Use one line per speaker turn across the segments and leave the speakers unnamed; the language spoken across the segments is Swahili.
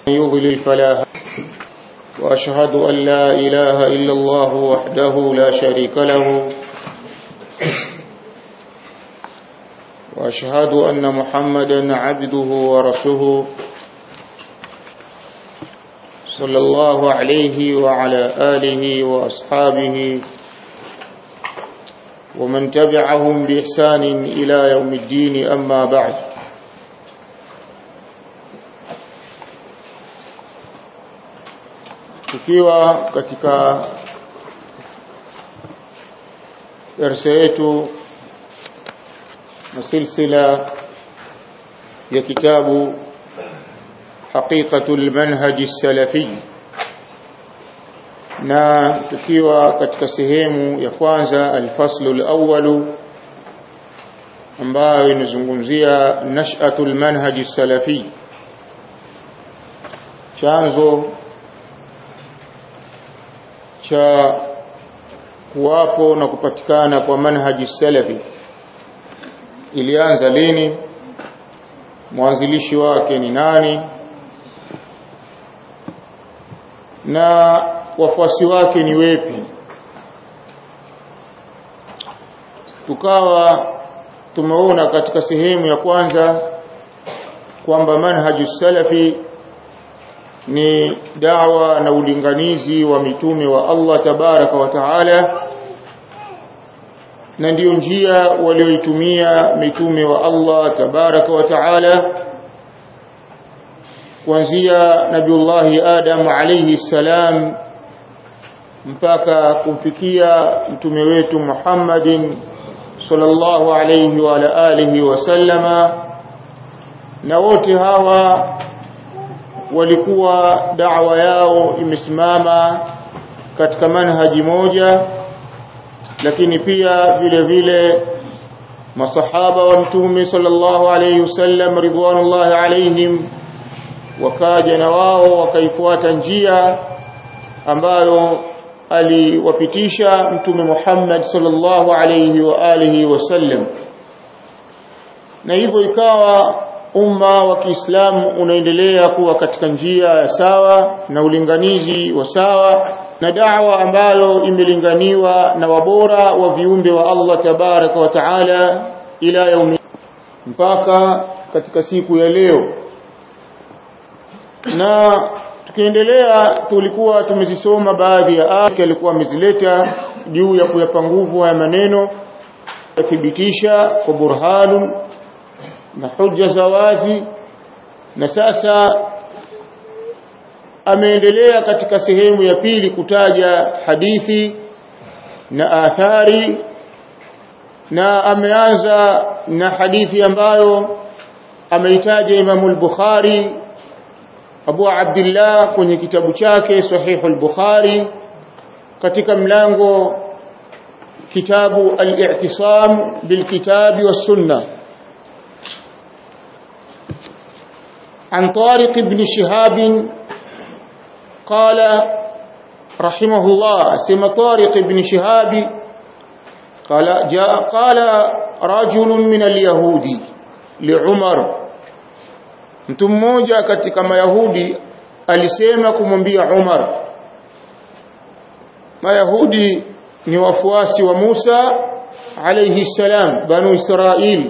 يضلل فلا وأشهد أن لا إله إلا الله وحده لا شريك له وأشهد أن محمدا عبده ورسوله صلى الله عليه وعلى آله وأصحابه ومن تبعهم بإحسان إلى يوم الدين أما بعد tukiwa katika darsa yetu na silsila ya kitabu haqiqatul manhaj salafi na tukiwa katika sehemu ya kwanza alfaslu alawwalu ambayo inazungumzia nash'atul manhaj salafi chanzo cha kuwapo na kupatikana kwa manhaji salafi ilianza lini mwanzilishi wake ni nani na wafuasi wake ni wepi tukawa tumeona katika sehemu ya kwanza kwamba manhaju salafi ni dawa na ulinganizi wa mitume wa Allah tabaraka wa taala na ndiyo njia walioitumia mitume wa Allah tabaraka wa taala kuanzia nabiullahi Adam alayhi salam mpaka kumfikia mtume wetu Muhammadin sallallahu alayhi wa ala alihi wasallama na wote hawa walikuwa da'wa yao imesimama katika manhaji moja lakini pia vile vile masahaba wa mtume sallallahu alayhi wasallam ridwanullahi alayhim wakaja na wao wakaifuata njia ambayo aliwapitisha mtume Muhammad sallallahu alayhi wa alihi wasallam na hivyo ikawa umma wa Kiislamu unaendelea kuwa katika njia ya sawa na ulinganizi wa sawa na da'wa ambayo imelinganiwa na wabora wa viumbe wa Allah tabaraka wa taala ila yaumi mpaka katika siku ya leo na tukiendelea tulikuwa tumezisoma baadhi ya aya alikuwa amezileta juu ya kuyapa nguvu haya maneno yathibitisha kwa burhanu na hujja za wazi na sasa ameendelea katika sehemu ya pili kutaja hadithi na athari na ameanza na hadithi ambayo ameitaja Imam al-Bukhari Abu Abdullah kwenye kitabu chake Sahih al-Bukhari katika mlango kitabu al-i'tisam bil kitabi was sunnah عن طارق بن شهاب قال رحمه الله سمى طارق بن شهاب قال جاء قال رجل من اليهود لعمر mtu mmoja katika mayahudi alisema kumwambia Umar mayahudi ni wafuasi wa Musa alayhi salam banu Israili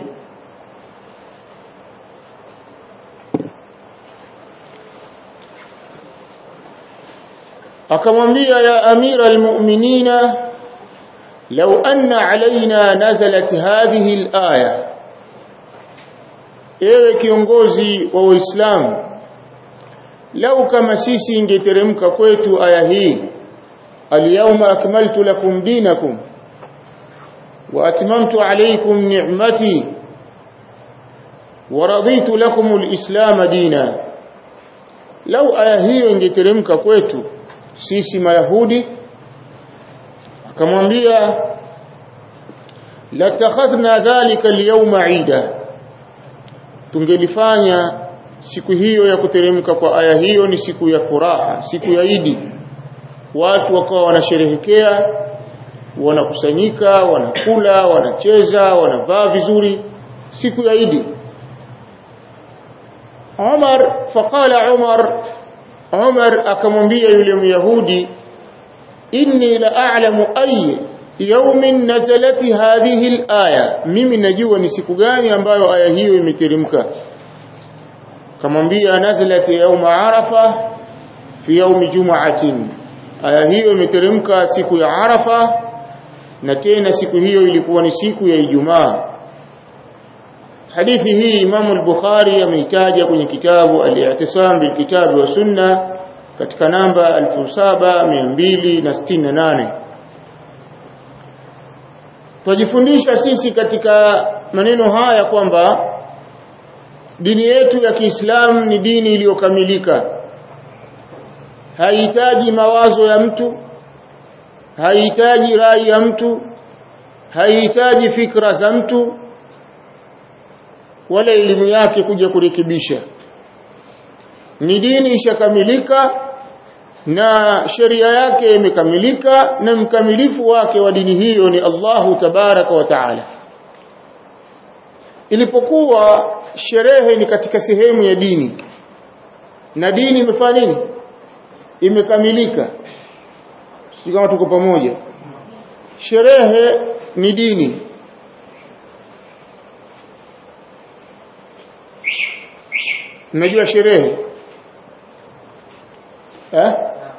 akamwambia ya amira almu'minina law anna alaina nazalat hadhihi alaya ewe kiongozi wa waislamu lau kama sisi ingeteremka kwetu aya hii alyawma akmaltu lakum dinakum wa atmamtu alaykum ni'mati wa raditu lakum alislam dina lau aya hiyo ingeteremka kwetu sisi mayahudi akamwambia latakhadhna dhalika alyawma ida tungelifanya siku hiyo ya kuteremka kwa aya hiyo ni siku ya furaha siku ya idi watu wakawa wanasherehekea wanakusanyika wanakula wanacheza wanavaa vizuri siku ya idi Umar faqala Umar Umar akamwambia yule Myahudi inni la a'lamu ay yawmin nazalat hadhihi al-aya mimi najua ni siku gani ambayo aya hiyo imeteremka kamwambia nazalat yawm arafa fi yawm jum'atin aya hiyo imeteremka siku ya arafa na tena siku hiyo ilikuwa ni siku ya ijumaa hadithi hii Imam al-Bukhari ameitaja kwenye kitabu al-I'tisam bil Kitab wa Sunna katika namba 7268 Tujifundisha sisi katika maneno haya kwamba dini yetu ya Kiislamu ni dini iliyokamilika haihitaji mawazo ya mtu haihitaji rai ya mtu haihitaji fikra za mtu wala elimu yake kuja kurekebisha ni dini ishakamilika na sheria yake imekamilika na mkamilifu wake wa dini hiyo ni Allahu tabaraka wa taala ilipokuwa sherehe ni katika sehemu ya dini na dini imefanya nini imekamilika si kama tuko pamoja sherehe ni dini mnajua sherehe eh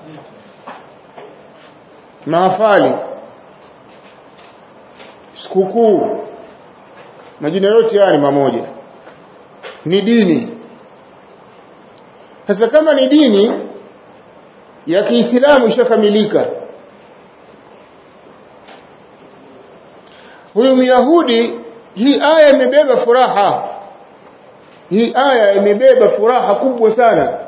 mahafali sikukuu majina yote haya ni mamoja ni dini sasa kama ni dini ya Kiislamu ishakamilika huyu Myahudi hii aya imebeba furaha hii aya imebeba furaha kubwa sana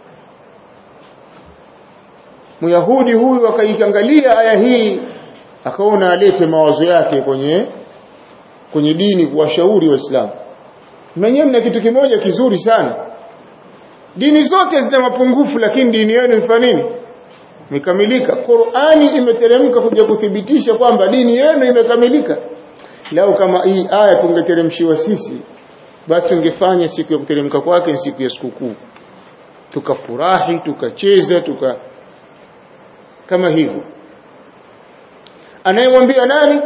Myahudi huyu akaiangalia aya hii akaona alete mawazo yake kwenye kwenye dini kuwashauri waislamu mwenyewe mna kitu kimoja kizuri sana dini zote zina mapungufu lakini dini yenu ifanya nini imekamilika Qur'ani imeteremka kuja kuthibitisha kwamba dini yenu imekamilika lao kama hii aya tungeteremshiwa sisi basi tungefanya siku ya kuteremka kwake ni siku ya sikukuu tukafurahi tukacheza tuka kama hivyo anayemwambia nani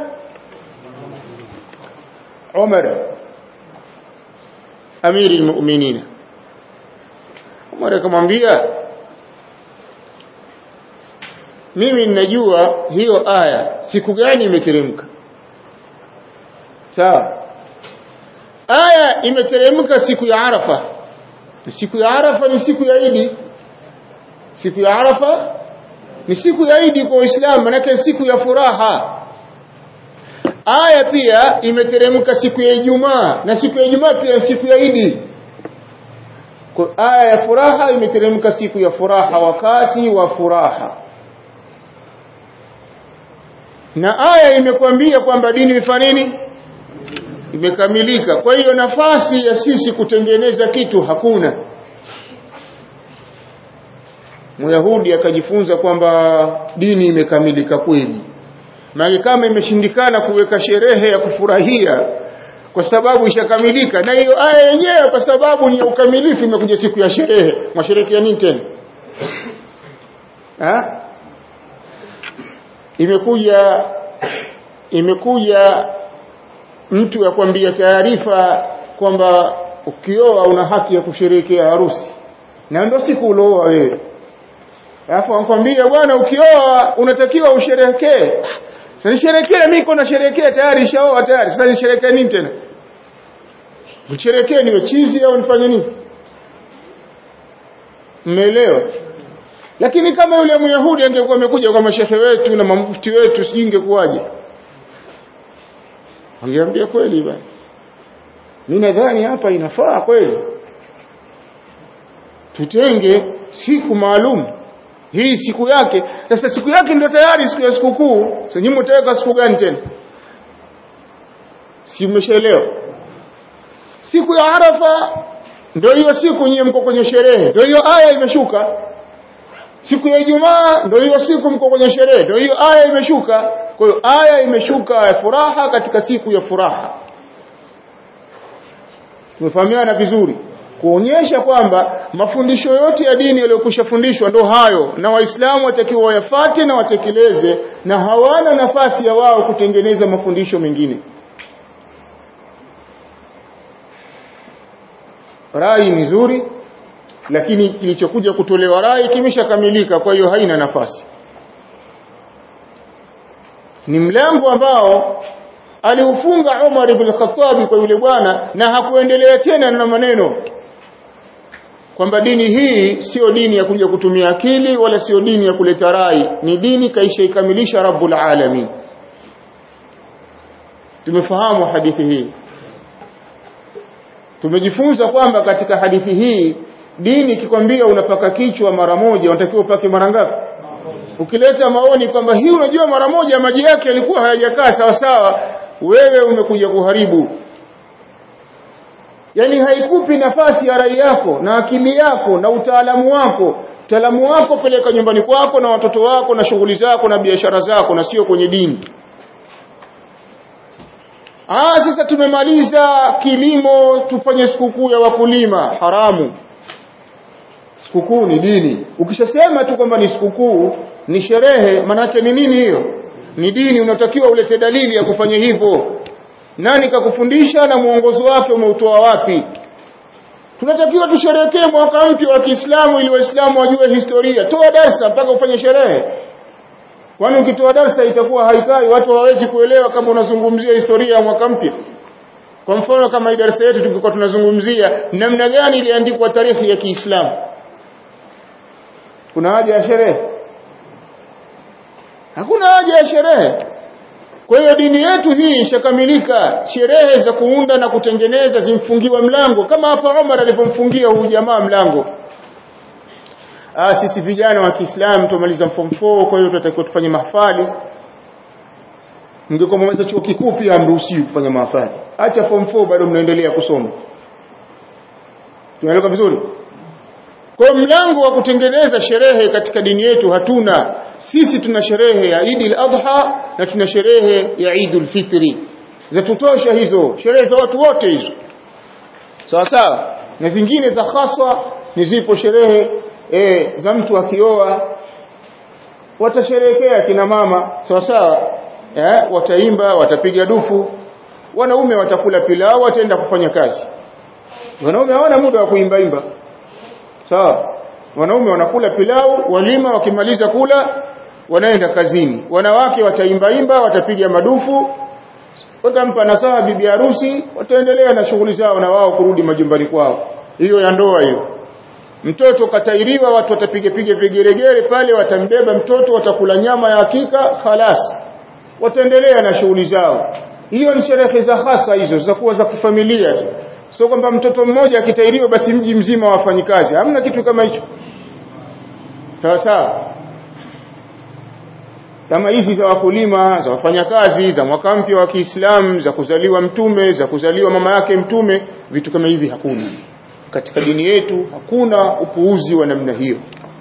Umar amiri almu'minin Umar akamwambia mimi ninajua hiyo aya siku gani imeteremka sawa aya imeteremka siku ya Arafa siku ya Arafa ni siku ya Idi siku ya Arafa ni siku ya Idi kwa Uislamu manake siku ya furaha aya pia imeteremka siku ya Ijumaa na siku ya Ijumaa pia siku ya Idi kwa aya ya furaha imeteremka siku ya furaha wakati wa furaha na aya imekwambia kwamba dini ifanye nini imekamilika kwa hiyo nafasi ya sisi kutengeneza kitu hakuna Myahudi akajifunza kwamba dini imekamilika kweli maana kama imeshindikana kuweka sherehe ya kufurahia kwa sababu ishakamilika na hiyo aya yenyewe kwa sababu ni ya ukamilifu imekuja siku ya sherehe mwasherekea nini tena ha? imekuja imekuja mtu akwambia taarifa kwamba ukioa una haki ya kusherehekea harusi na ndio siku ulooa wewe alafu anakuambia bwana ukioa unatakiwa usherehekee sasa nisherehekee mimi niko nasherehekea tayari ishaoa tayari sasa nisherehekee nini tena nisherehekee niwe chizi au nifanye nini mmeelewa lakini kama yule myahudi angekuwa amekuja kwa mashehe wetu na mamufti wetu sijui ingekuwaje angeambia kweli bwana mimi nadhani hapa inafaa kweli tutenge siku maalum hii siku yake sasa siku yake ndio tayari siku ya sikukuu sasa nyinyi mtaweka siku gani tena si umeshaelewa siku ya arafa ndio hiyo siku nyinyi mko kwenye sherehe ndio hiyo aya imeshuka siku ya ijumaa ndio hiyo siku mko kwenye sherehe ndio hiyo aya imeshuka kwa hiyo aya imeshuka ya furaha katika siku ya furaha tumefahamiana vizuri kuonyesha kwamba mafundisho yote ya dini yaliyokwisha fundishwa ndo hayo na waislamu watakiwa wayafate na watekeleze na hawana nafasi ya wao kutengeneza mafundisho mengine rai ni nzuri lakini kilichokuja kutolewa rai kimeshakamilika kwa hiyo haina nafasi ni mlango ambao aliufunga Umar ibn Khattab kwa yule bwana na hakuendelea tena na maneno kwamba dini hii sio dini ya kuja kutumia akili wala sio dini ya kuleta rai ni dini kaisha ikamilisha Rabbul Alamin tumefahamu hadithi hii tumejifunza kwamba katika hadithi hii dini ikikwambia unapaka kichwa mara moja unatakiwa upake mara ngapi ukileta maoni kwamba hii unajua mara moja maji yake yalikuwa hayajakaa sawa sawa wewe umekuja kuharibu yani haikupi nafasi ya rai yako na akili yako na utaalamu wako utaalamu wako peleka nyumbani kwako na watoto wako na shughuli zako na biashara zako na sio kwenye dini Ah sasa tumemaliza kilimo tufanye sikukuu ya wakulima haramu sikukuu ni dini ukishasema tu kwamba ni sikukuu ni sherehe manake ni nini hiyo ni dini unatakiwa ulete dalili ya kufanya hivyo nani kakufundisha na mwongozo wake umeutoa wapi tunatakiwa tusherekee mwaka mpya wa Kiislamu ili waislamu wajue historia toa darsa mpaka ufanye sherehe kwani ukitoa darsa itakuwa haikai watu hawawezi kuelewa kama unazungumzia historia ya mwaka mpya kwa mfano kama darasa yetu tulikuwa tunazungumzia namna gani iliandikwa tarehe ya Kiislamu kuna haja ya sherehe hakuna haja ya sherehe kwa hiyo dini yetu hii ishakamilika sherehe za kuunda na kutengeneza zimfungiwa mlango kama hapa Umar alipomfungia huyu jamaa mlango ah sisi vijana wa Kiislamu tumaliza form 4 kwa hiyo tunatakiwa tufanye mahafali mngekuwa mmaliza chuo kikuu pia hamruhusiwi kufanya mahafali acha form 4 bado mnaendelea kusoma tunaelewa vizuri kwa mlango wa kutengeneza sherehe katika dini yetu hatuna sisi tuna sherehe ya Eid al-Adha na tuna sherehe ya Eid al-Fitri za tutosha hizo sherehe za watu wote hizo sawa sawa na zingine za haswa ni zipo sherehe e, za mtu akioa watasherehekea kina mama sawa sawa eh, wataimba watapiga dufu wanaume watakula pilau wataenda kufanya kazi wanaume hawana muda wa kuimba imba sawa wanaume wanakula pilau walima wakimaliza kula wanaenda kazini wanawake wataimba imba watapiga madufu watampa nasaha bibi harusi wataendelea na shughuli zao na wao kurudi majumbani kwao hiyo ya ndoa hiyo mtoto katairiwa watu watapiga piga vigeregere pale watambeba mtoto watakula nyama ya hakika khalas wataendelea na shughuli zao hiyo ni sherehe za hasa hizo zitakuwa za kifamilia tu sio kwamba mtoto mmoja akitairiwa basi mji mzima wafanyi kazi hamna kitu kama hicho sawa sawa kama hizi za wakulima za wafanyakazi za mwaka mpya wa Kiislamu za kuzaliwa mtume za kuzaliwa mama yake mtume vitu kama hivi hakuna katika dini yetu hakuna upuuzi wa namna hiyo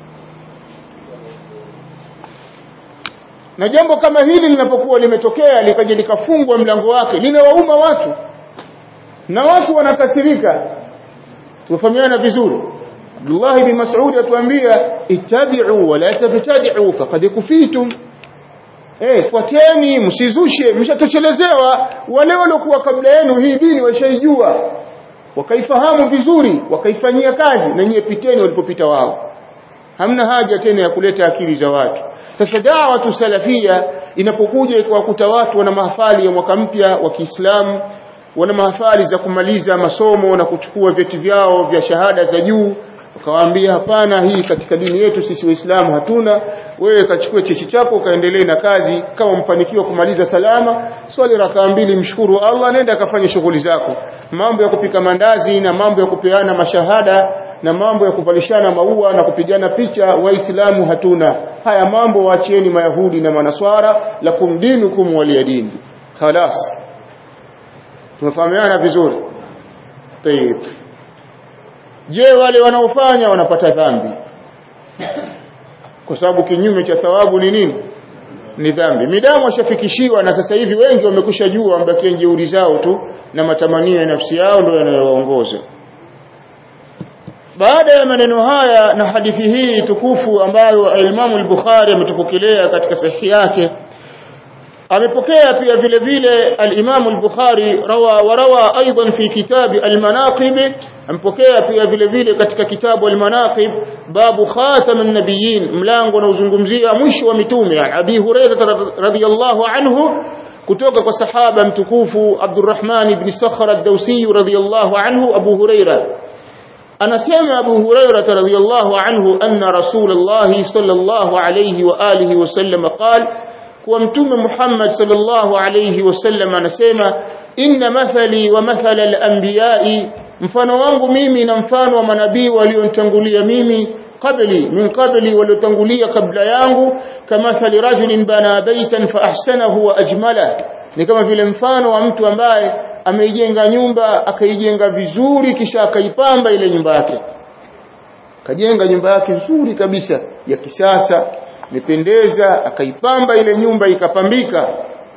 na jambo kama hili linapokuwa limetokea likaja likafungwa mlango wake linawauma watu na watu wanakasirika tufahamiana vizuri Abdullah ibn Mas'ud atuambia ittabi'u wa la tabtadi'u faqad kufitum eh fuateni msizushe mshatoshelelezewa wale waliokuwa kabla yenu hii dini washaijua wakaifahamu vizuri wakaifanyia kazi na nyie piteni walipopita wao hamna haja tena ya kuleta akili za watu sasa dawa tu salafia inapokuja ikawakuta watu wana mahafali ya mwaka mpya wa Kiislamu wana mahafali za kumaliza masomo na kuchukua vyeti vyao vya shahada za juu wakawaambia hapana hii katika dini yetu sisi waislamu hatuna wewe kachukue chechi chako kaendelee na kazi kama mfanikiwa kumaliza salama swali rakaa mbili mshukuru Allah nenda akafanye shughuli zako mambo ya kupika mandazi na mambo ya kupeana mashahada na mambo ya kuvalishana maua na kupigana picha waislamu hatuna haya mambo waachieni mayahudi na manaswara lakum dinukum waliyadini khalas tumefahamiana vizuri tayeb je wale wanaofanya wanapata dhambi kwa sababu kinyume cha thawabu ni nini ni dhambi midamu washafikishiwa na sasa hivi wengi wamekusha jua wambakia jeuri zao tu na matamanio ya nafsi yao ndio yanayowaongoza baada ya maneno haya na hadithi hii tukufu ambayo Imam al-Bukhari ametupokelea katika sahihi yake amepokea pia vile vile al-Imam al-Bukhari rawa wa rawa aidan fi kitab al-Manaqib ampokea pia vile vile katika kitabu al-Manaqib babu khatam an-nabiyyin mlango unaozungumzia mwisho wa mitume Abi Hurairah radhiyallahu anhu kutoka kwa sahaba mtukufu Abdurrahman ibn Sakhar ad-Dawsi radhiyallahu anhu Abu Hurairah anasema Abu Hurairah radhiyallahu anhu anna Rasulullah sallallahu alayhi wa alihi wasallam qala kuwa mtume Muhammad sallallahu alayhi wasallam anasema inna mathali wa mathala al-anbiya'i mfano wangu mimi na mfano wa manabii walionitangulia mimi qabli min qabli waliotangulia kabla yangu kamathali rajulin bana baitan fa ahsanahu wa ajmala ni kama vile mfano wa mtu ambaye ameijenga nyumba akaijenga vizuri kisha akaipamba ile nyumba yake kajenga nyumba yake nzuri kabisa ya kisasa imependeza akaipamba ile nyumba ikapambika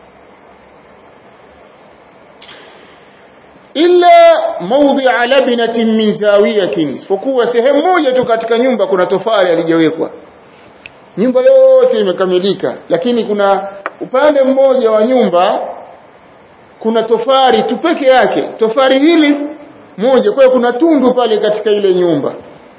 illa mawdi'a labinatin min zawiyatin isipokuwa sehemu moja tu katika nyumba kuna tofali alijawekwa nyumba yote imekamilika lakini kuna upande mmoja wa nyumba kuna tofari tu peke yake tofari hili moja kwa hiyo kuna tundu pale katika ile nyumba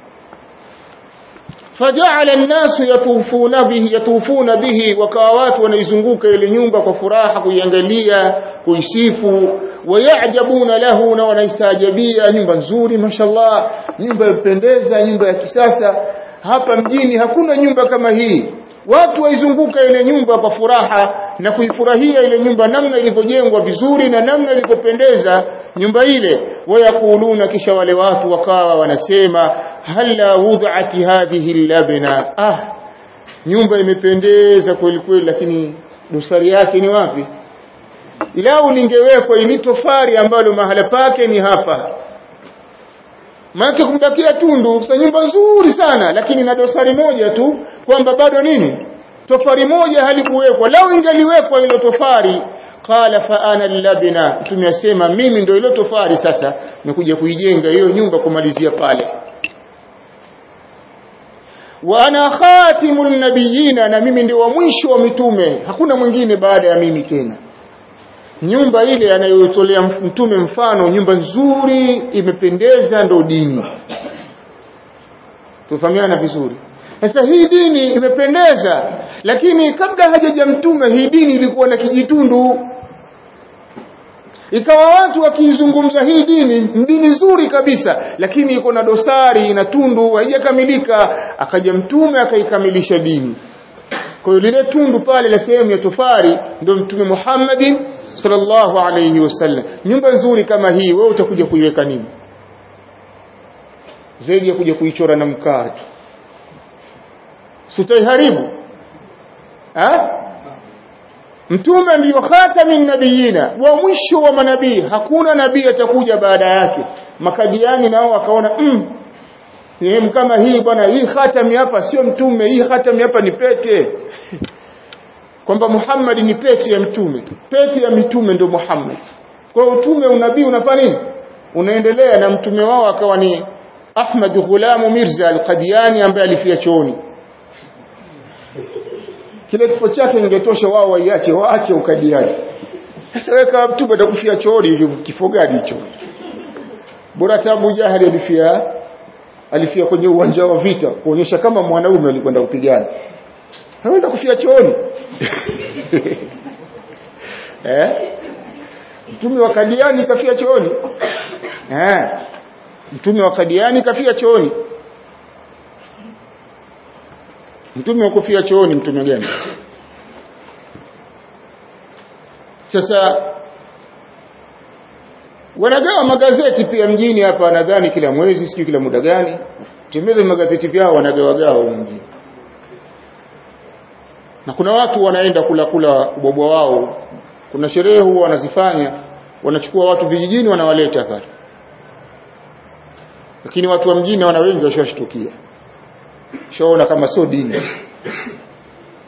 faja'ala an-nasu yatufuna bihi yatufuna bihi wakawa watu wanaizunguka ile nyumba kwa furaha kuiangalia kuisifu wayajabuna lahu na wanaistajabia nyumba nzuri mashallah nyumba yapendeza nyumba ya kisasa hapa mjini hakuna nyumba kama hii watu waizunguka ile nyumba kwa furaha na kuifurahia ile nyumba namna ilivyojengwa vizuri na namna ilivyopendeza nyumba ile wayakuluna kisha wale watu wakawa wanasema hala wud'ati hadhihi labna ah nyumba imependeza kweli kweli lakini dosari yake ni wapi lau lingewekwa ili tofari ambalo mahala pake ni hapa maana kumbakia tundu sa nyumba nzuri sana lakini na dosari moja tu kwamba bado nini tofari moja halikuwekwa lau ingeliwekwa hilo tofari qala fa ana labna tumesema mimi ndio hilo tofari sasa nikuja kuijenga hiyo nyumba kumalizia pale wa ana khatimul nabiyina na mimi ndio wa mwisho wa mitume hakuna mwingine baada ya mimi tena nyumba ile anayotolea mtume mfano nyumba nzuri imependeza ndo dini tufahamiana vizuri sasa hii dini imependeza lakini kabla hajaja mtume hii dini ilikuwa na kijitundu ikawa watu wakiizungumza hii dini dini nzuri kabisa lakini iko na dosari na tundu haijakamilika akaja mtume akaikamilisha dini kwa hiyo lile tundu pale la sehemu ya tofari ndio mtume Muhammadin sallallahu alayhi wasallam nyumba nzuri kama hii wewe utakuja kuiweka nini zaidi ya kuja kuichora na mkaa tu sutaiharibu ha mtume ndiyo khatamin nabiyina wa mwisho wa manabii hakuna nabii atakuja baada yake makadiani nao wakaona mm, sehemu kama hii bwana hii khatami hapa sio mtume hii khatami hapa ni pete kwamba Muhammad ni pete ya mtume pete ya mitume ndio Muhammad kwa utume unabii unafanya nini unaendelea na mtume wao akawa ni Ahmad Ghulamu Mirza al-Qadiani ambaye alifia chooni kile kifo chake ingetosha wao waiache waache ukadiani sasa weka mtume atakufia chooni hivi kifo gani hicho bora tabu jahali alifia alifia kwenye uwanja wa vita kuonyesha kama mwanaume alikwenda kupigana anaenda kufia chooni eh mtume wa kadiani kafia chooni eh mtume wa kadiani kafia chooni mtume wa kufia chooni mtume gani sasa wanagawa magazeti pia mjini hapa nadhani kila mwezi sijui kila muda gani tembeze magazeti vyao wanagawagawa mjini na kuna watu wanaenda kula kula ubobwa wao kuna sherehe huwa wanazifanya wanachukua watu vijijini wanawaleta pale lakini watu wa mjini wana wengi washashtukia shaona kama sio dini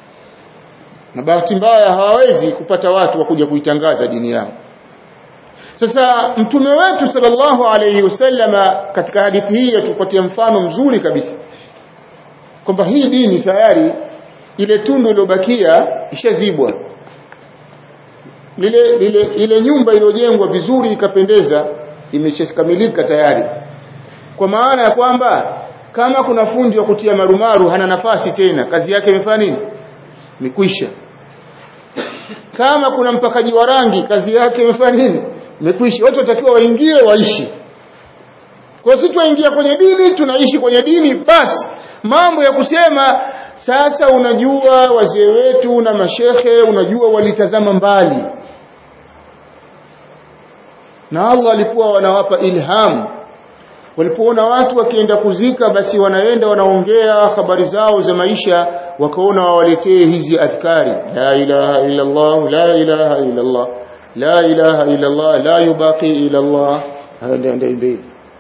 na bahati mbaya hawawezi kupata watu wa kuja kuitangaza dini yao sasa mtume wetu sallallahu alayhi wasallama katika hadithi hii tupatia mfano mzuri kabisa kwamba hii dini tayari ile tundu iliyobakia ishazibwa lile lile ile nyumba iliyojengwa vizuri ikapendeza imeshakamilika tayari kwa maana ya kwamba kama kuna fundi wa kutia marumaru hana nafasi tena kazi yake imefanya nini imekwisha kama kuna mpakaji wa rangi kazi yake imefanya nini imekwisha watu watakiwa waingie waishi kwa sisi tuingia kwenye dini tunaishi kwenye dini basi mambo ya kusema sasa unajua wazee wetu na mashehe unajua walitazama mbali na Allah alikuwa wanawapa ilhamu walipoona watu wakienda kuzika basi wanaenda wanaongea habari zao za maisha wakaona wawaletee hizi adhkari la ilaha illa Allah la ilaha illa Allah la ilaha illa Allah la yubaqi illa Allah hada ndio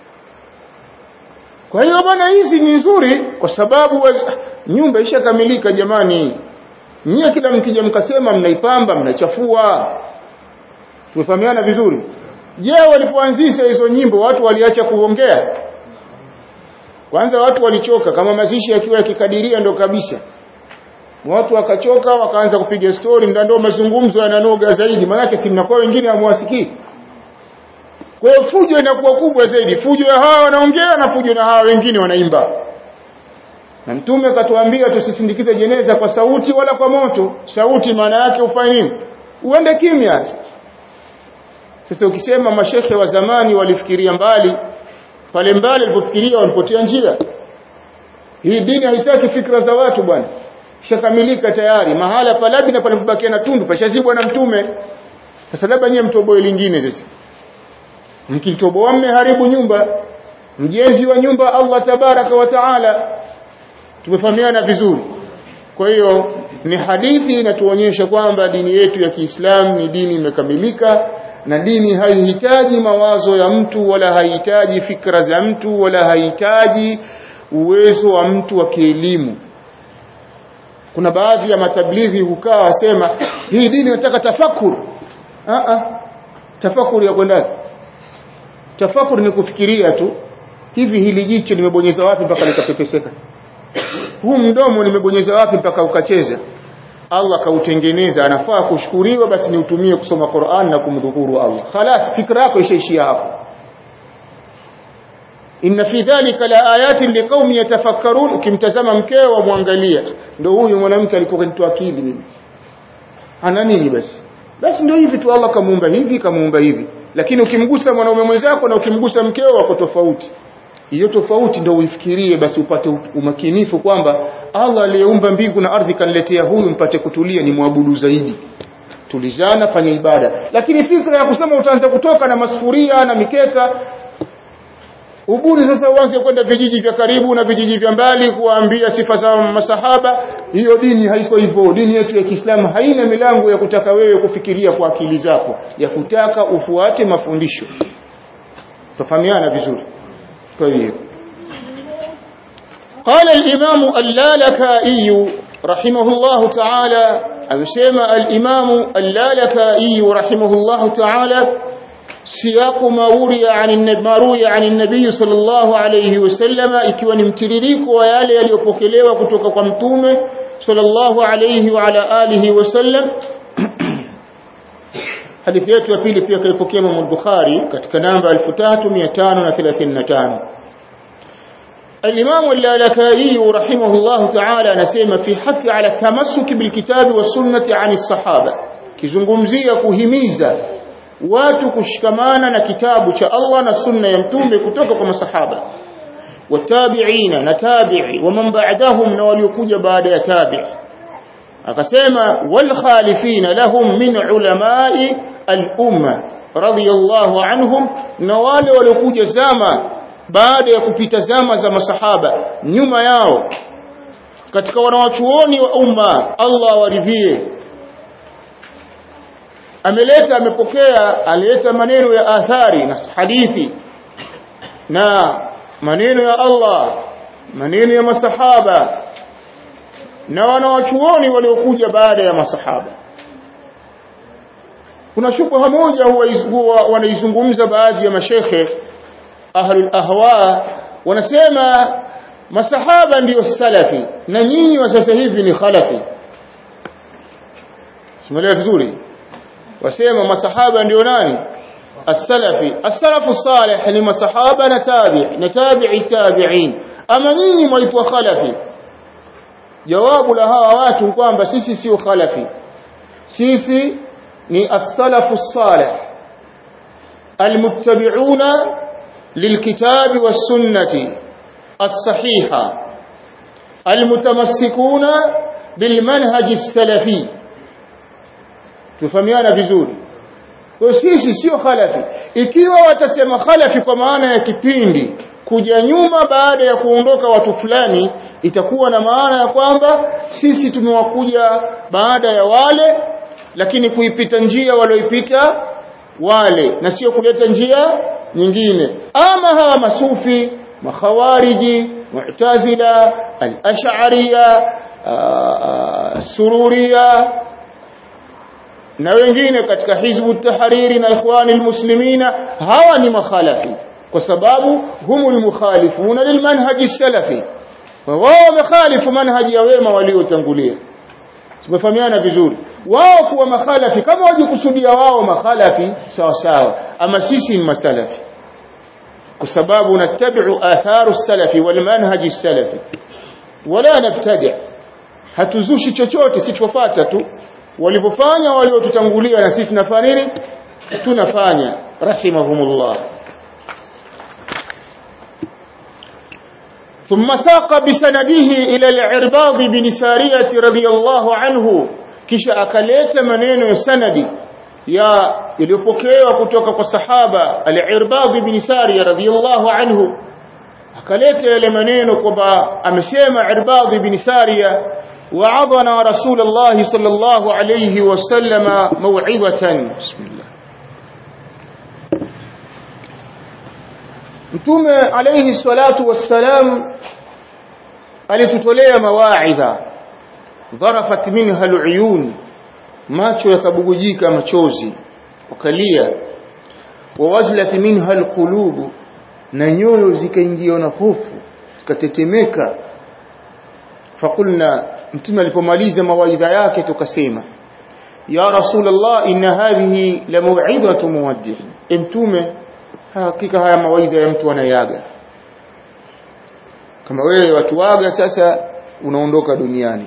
kwa hiyo bwana hizi ni nzuri kwa sababu waz... nyumba ishakamilika jamani nyie kila mkija mkasema mnaipamba mnachafua tumefahamiana vizuri je walipoanzisha hizo nyimbo watu waliacha kuongea kwanza watu walichoka kama mazishi yakiwa yakikadiria ndo kabisa watu wakachoka wakaanza kupiga story ndio mazungumzo yananoga zaidi manake si mnakuwa wengine hamwasikii kwa hiyo fujo inakuwa kubwa zaidi fujo ya hawa wanaongea na fujo na hawa wengine wanaimba na mtume akatuambia tusisindikize jeneza kwa sauti wala kwa moto sauti maana yake ufanye nini uende kimya sasa ukisema mashekhe wa zamani walifikiria mbali pale mbali walipofikiria walipotea njia hii dini haitaki fikra za watu bwana shakamilika tayari mahala palabi na palipobakia na tundu pashazibwa na mtume sasa labda nyie mtoboe lingine sasa mkitoboa mmeharibu nyumba mjenzi wa nyumba Allah tabaraka wa taala tumefahamiana vizuri kwa hiyo ni hadithi inatuonyesha kwamba dini yetu ya Kiislamu ni dini imekamilika na dini haihitaji mawazo ya mtu wala haihitaji fikra za mtu wala haihitaji uwezo wa mtu wa kielimu kuna baadhi ya matablighi hukaa wasema hii dini inataka tafakur a a tafakur ya kwenda tafakur ni kufikiria tu hivi hili jicho nimebonyeza wapi mpaka likapepeseka huu mdomo nimebonyeza wapi mpaka ukacheza Allah kautengeneza anafaa kushukuriwa basi niutumie kusoma Qur'an na kumdhukuru Allah khalas fikra yako ishaishia hapo inna fi dhalika la ayatin liqaumin yatafakkarun ukimtazama mkeo muangalia ndio huyu mwanamke alikuwa kanitoa akili mimi ana nini basi basi ndio hivi tu Allah kamuumba hivi kamuumba hivi lakini ukimgusa mwanaume mwenzako na ukimgusa mkeo wako tofauti hiyo tofauti ndio uifikirie basi upate umakinifu kwamba Allah aliyeumba mbingu na ardhi kaniletea huyu mpate kutulia ni mwabudu zaidi tulizana fanya ibada lakini fikra ya kusema utaanza kutoka na masufuria na mikeka ubuni sasa uanze kwenda vijiji vya karibu na vijiji vya mbali kuwaambia sifa za masahaba hiyo dini haiko hivyo dini yetu ya Kiislamu haina milango ya kutaka wewe kufikiria kwa akili zako ya kutaka ufuate mafundisho tufahamiana vizuri kwa hiyo قال الإمام اللالكائي رحمه الله تعالى أمسيما الإمام اللالكائي رحمه الله تعالى سياق ما روي عن ما روي عن النبي صلى الله عليه وسلم ikiwa ni mtiririko wa yale yaliyopokelewa kutoka kwa mtume sallallahu alayhi wa ala alihi wasallam hadithi yetu ya pili pia kaipokea Imam Bukhari katika namba 3535 الإمام اللالكائي رحمه الله تعالى نسيم في حث على التمسك بالكتاب والسنة عن الصحابة كزنغمزية كهميزة watu kushikamana na kitabu cha Allah na sunna ya mtume kutoka kwa masahaba watabi'ina na tabi'i wa man ba'dahum na waliokuja baada ya tabi'i akasema wal khalifina lahum min ulama'i al-umma radiyallahu anhum na wale waliokuja zama baada ya kupita zama za masahaba nyuma yao katika wanawachuoni wa umma Allah waridhie ameleta amepokea alileta maneno ya athari na hadithi na maneno ya Allah maneno ya masahaba na wanawachuoni waliokuja baada ya masahaba kuna shubha moja huwa wanaizungumza baadhi ya mashekhe ahlul ahwa wanasema masahaba ndiyo salafi na nyinyi wa sasa hivi ni khalafi simuelewa vizuri wasema masahaba ndio nani as-salafi as-salafu salih ni masahaba na tabi' na tabi'i tabi'in ama nyinyi mwaitwa khalafi jawabu la hawa watu kwamba sisi sio khalafi sisi ni as-salafu salih almuttabi'una lilkitabi was-sunnati as-sahiha almutamassikuna bilmanhaji as-salafi tufahamiana vizuri kwa sisi sio khalafi ikiwa watasema khalafi kwa maana ya kipindi kuja nyuma baada ya kuondoka watu fulani itakuwa na maana ya kwamba sisi tumewakuja baada ya wale lakini kuipita njia walioipita wale na sio kuleta njia nyingine ama hawa masufi makhawariji mu'tazila al-ash'ariyya sururiya na wengine katika hizbu tahariri na ikhwani muslimina hawa ni makhalafi kwa sababu humul mukhalifuna lilmanhaji salafi wao wamekhalifu manhaji ya wema waliotangulia tumefahamiana vizuri wao kuwa makhalafi kama wajikusudia wao makhalafi sawa sawa ama sisi ni masalafi kwa sababu natabi'u atharu salafi wal manhaji salafi wala nabtadi hatuzushi chochote si tufuata tu walipofanya waliotutangulia na sisi tunafanya nini tunafanya rahimahumullah ثم ساق بسنده إلى العرباض بن سارية رضي الله عنه kisha akaleta maneno ya sanadi ya iliyopokewa kutoka kwa sahaba al-Irbad ibn Sariya radhiyallahu anhu akaleta yale maneno kwamba amesema Irbad ibn Sariya wa'adhana Rasulullah sallallahu alayhi wasallam maw'izatan bismillah Mtume alayhi salatu wassalam alitutolea mawaidha dharafat minha aluyun macho yakabugujika machozi wakalia wawajlat minha alqulub na nyoyo zikaingiwa na hofu zikatetemeka fakulna mtume alipomaliza mawaidha yake tukasema ya rasulullah inna hadhihi la maw'idatu muwaddih mtume hakika haya mawaidha ya mtu anayaga kama wewe watu waga sasa unaondoka duniani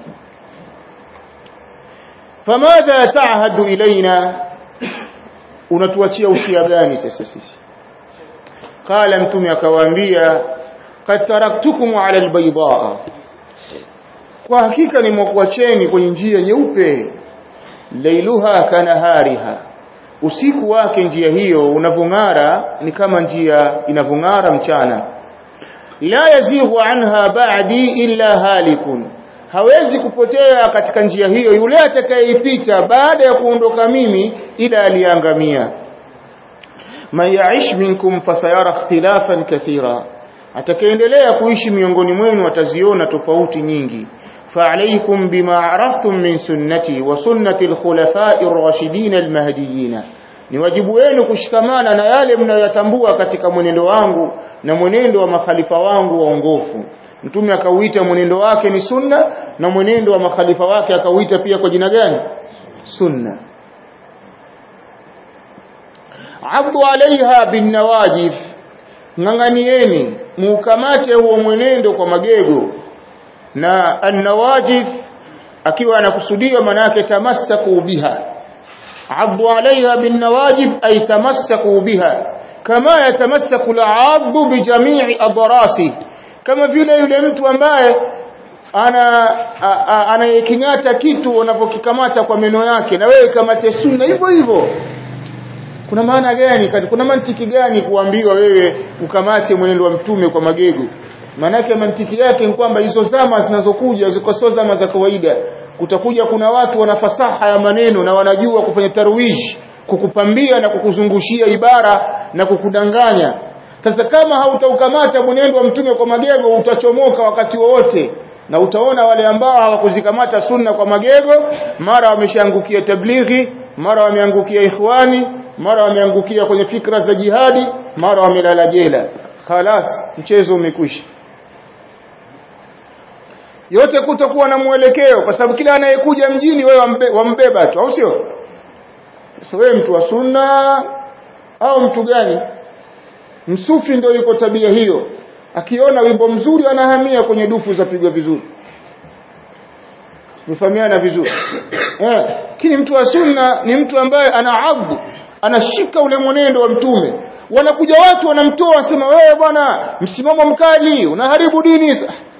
famadha ta'hadu ilaina unatuachia usia gani sasa sisi qala mtume akawaambia qad taraktukum ala albaydaa kwa hakika nimekuacheni kwenye njia nyeupe lailuha kanahariha usiku wake njia hiyo unavong'ara ni kama njia inavong'ara mchana la yazighu anha ba'di illa halikun hawezi kupotea katika njia hiyo yule atakayeipita baada ya kuondoka mimi ila aliangamia man yaish minkum fasayara ikhtilafan kathira atakayeendelea kuishi miongoni mwenu ataziona tofauti nyingi فعليكم بما عرفتم من سنتي وسنة الخلفاء الراشدين المهديين ni wajibu wenu kushikamana na yale mnayoyatambua katika mwenendo wangu na mwenendo wa makhalifa wangu waongofu mtume akauita mwenendo wake ni sunna na mwenendo wa makhalifa wake akauita pia kwa jina gani sunna abdu alaiha bin nawajid ng'ang'anieni muukamate huo mwenendo kwa magego na an-nawajid akiwa anakusudia manake tamassaku biha abdu alaiha bin nawajid ay tamassaku biha kama yatamassaku al-abdu bi jami'i adrasi kama vile yule mtu ambaye ana anayekingata kitu unapokikamata kwa meno yake na wewe kamate sunna hivyo hivyo kuna maana gani kuna mantiki gani kuambiwa wewe ukamate mwenendo wa mtume kwa magego manake mantiki yake ni kwamba hizo zama zinazokuja ziko sio zama za kawaida kutakuja kuna watu wana fasaha ya maneno na wanajua kufanya tarwish kukupambia na kukuzungushia ibara na kukudanganya sasa kama hautaukamata mwenendo wa mtume kwa magego utachomoka wakati wowote na utaona wale ambao hawakuzikamata sunna kwa magego mara wameshaangukia tablighi mara wameangukia ikhwani mara wameangukia kwenye fikra za jihadi mara wamelala jela khalas mchezo umekwisha yote kutokuwa na mwelekeo kwa sababu kila anayekuja mjini wewe wambe, wambeba tu au sio sasa wewe mtu wa sunna au mtu gani msufi ndio yuko tabia hiyo akiona wimbo mzuri anahamia kwenye dufu za pigwa vizuri mfahamiana vizuri eh lakini mtu wa sunna ni mtu ambaye ana abdu anashika ule mwenendo wa mtume wanakuja watu wanamtoa wasema wewe bwana msimamo mkali unaharibu dini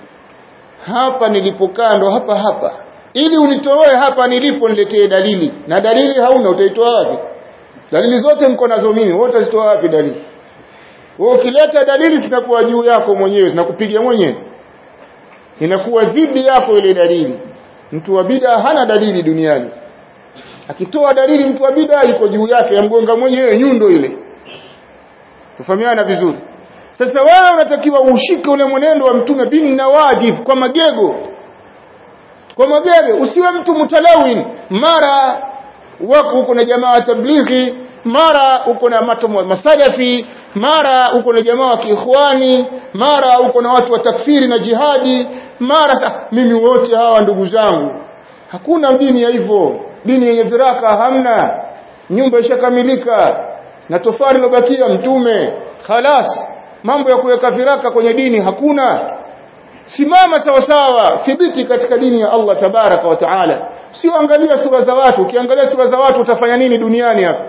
hapa nilipokaa ndo hapa hapa ili unitoe hapa nilipo niletee dalili na dalili hauna utaitoa wapi dalili zote mko nazo mimi wewe utazitoa wapi dalili wewe ukileta dalili zinakuwa juu yako mwenyewe zinakupiga mwenyewe inakuwa dhidi yako ile dalili mtu wa bid'a hana dalili duniani akitoa dalili mtu wa bid'a iko juu yake yamgonga mwenyewe nyundo ile tufahamiana vizuri sasa wewe unatakiwa ushike ule mwenendo wa mtume bin nawajib kwa magego kwa magego usiwe mtu mutalawin mara wako uko na jamaa tablighi mara uko na masalafi mara uko na jamaa wa kiikhwani mara uko na watu wa takfiri na jihadi mara sa, mimi wote hawa ndugu zangu hakuna dini ya hivyo dini yenye viraka hamna nyumba ishakamilika na tofali lobakia mtume khalas mambo ya kuweka viraka kwenye dini hakuna simama sawa sawa thibiti katika dini ya Allah tabaraka wa taala sio angalia sura za watu ukiangalia sura za watu utafanya nini duniani hapa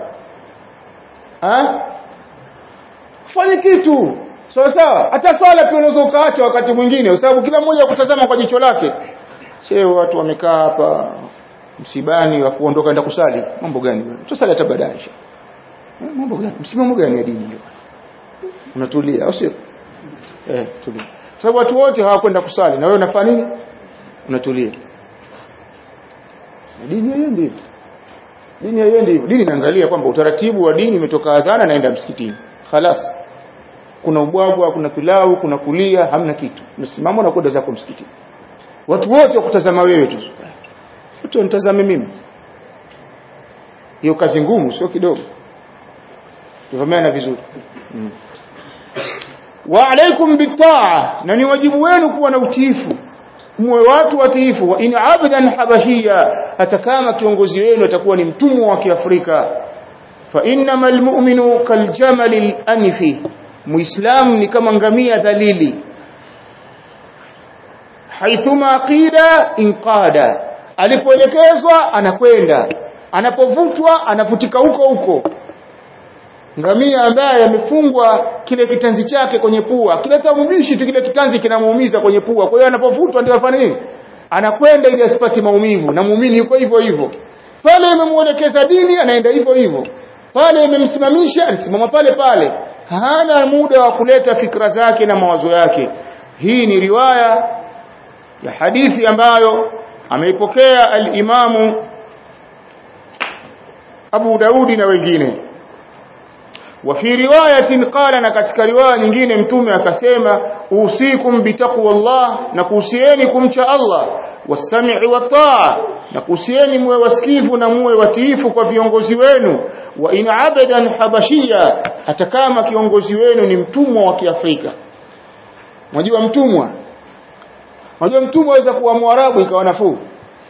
ha fanye kitu sawa sawa hata swala pia unaweza ukaacha wakati mwingine kwa sababu kila mmoja kutazama kwa jicho lake sio watu wamekaa hapa msibani wafu ondoka enda kusali mambo gani tusali hata baadaye mambo gani msimamo gani ya dini hiyo unatulia au sio eh tulia sababu watu wote hawakwenda kusali na wewe unafanya nini unatulia dini haiendi hivyo dini haiendi hivyo dini inaangalia kwamba utaratibu wa dini umetoka adhana naenda msikitini khalas kuna ubwabwa kuna pilau kuna kulia hamna kitu unasimama na kwenda zako msikitini watu wote wakutazama wewe tu watu wanitazame mimi hiyo kazi ngumu sio kidogo tufahamiana vizuri mm. wa alaikum bitaa na ni wajibu wenu kuwa na utiifu muwe watu watiifu wa in abdan habashia hata kama kiongozi wenu atakuwa ni mtumwa wa kiafrika fa innamal mu'minu kaljamalil anfi muislam ni kama ngamia dhalili haithuma qida inqada alipoelekezwa anakwenda anapovutwa anavutika huko huko ngamia ambaye amefungwa kile kitanzi chake kwenye pua kileta mbishi tu kile kitanzi kinamuumiza kwenye pua kwa hiyo anapovutwa ndio afanye nini anakwenda ili asipate maumivu na muumini yuko hivyo hivyo pale imemuelekeza dini anaenda hivyo hivyo pale imemsimamisha anasimama pale pale hana muda wa kuleta fikra zake na mawazo yake hii ni riwaya ya hadithi ambayo ameipokea al-Imamu Abu Daudi na wengine وفي روايه قال na katika riwaya nyingine mtume akasema usikum bitaqwallah na kuhusieni kumcha Allah wasamii wataa na kuhusieni muwe wasikivu na muwe watiifu kwa viongozi wenu wa in abadan habashia hata kama kiongozi wenu ni mtumwa wa Kiafrika unajua mtumwa unajua mtumwa aweza kuwa mwarabu ikawa nafuu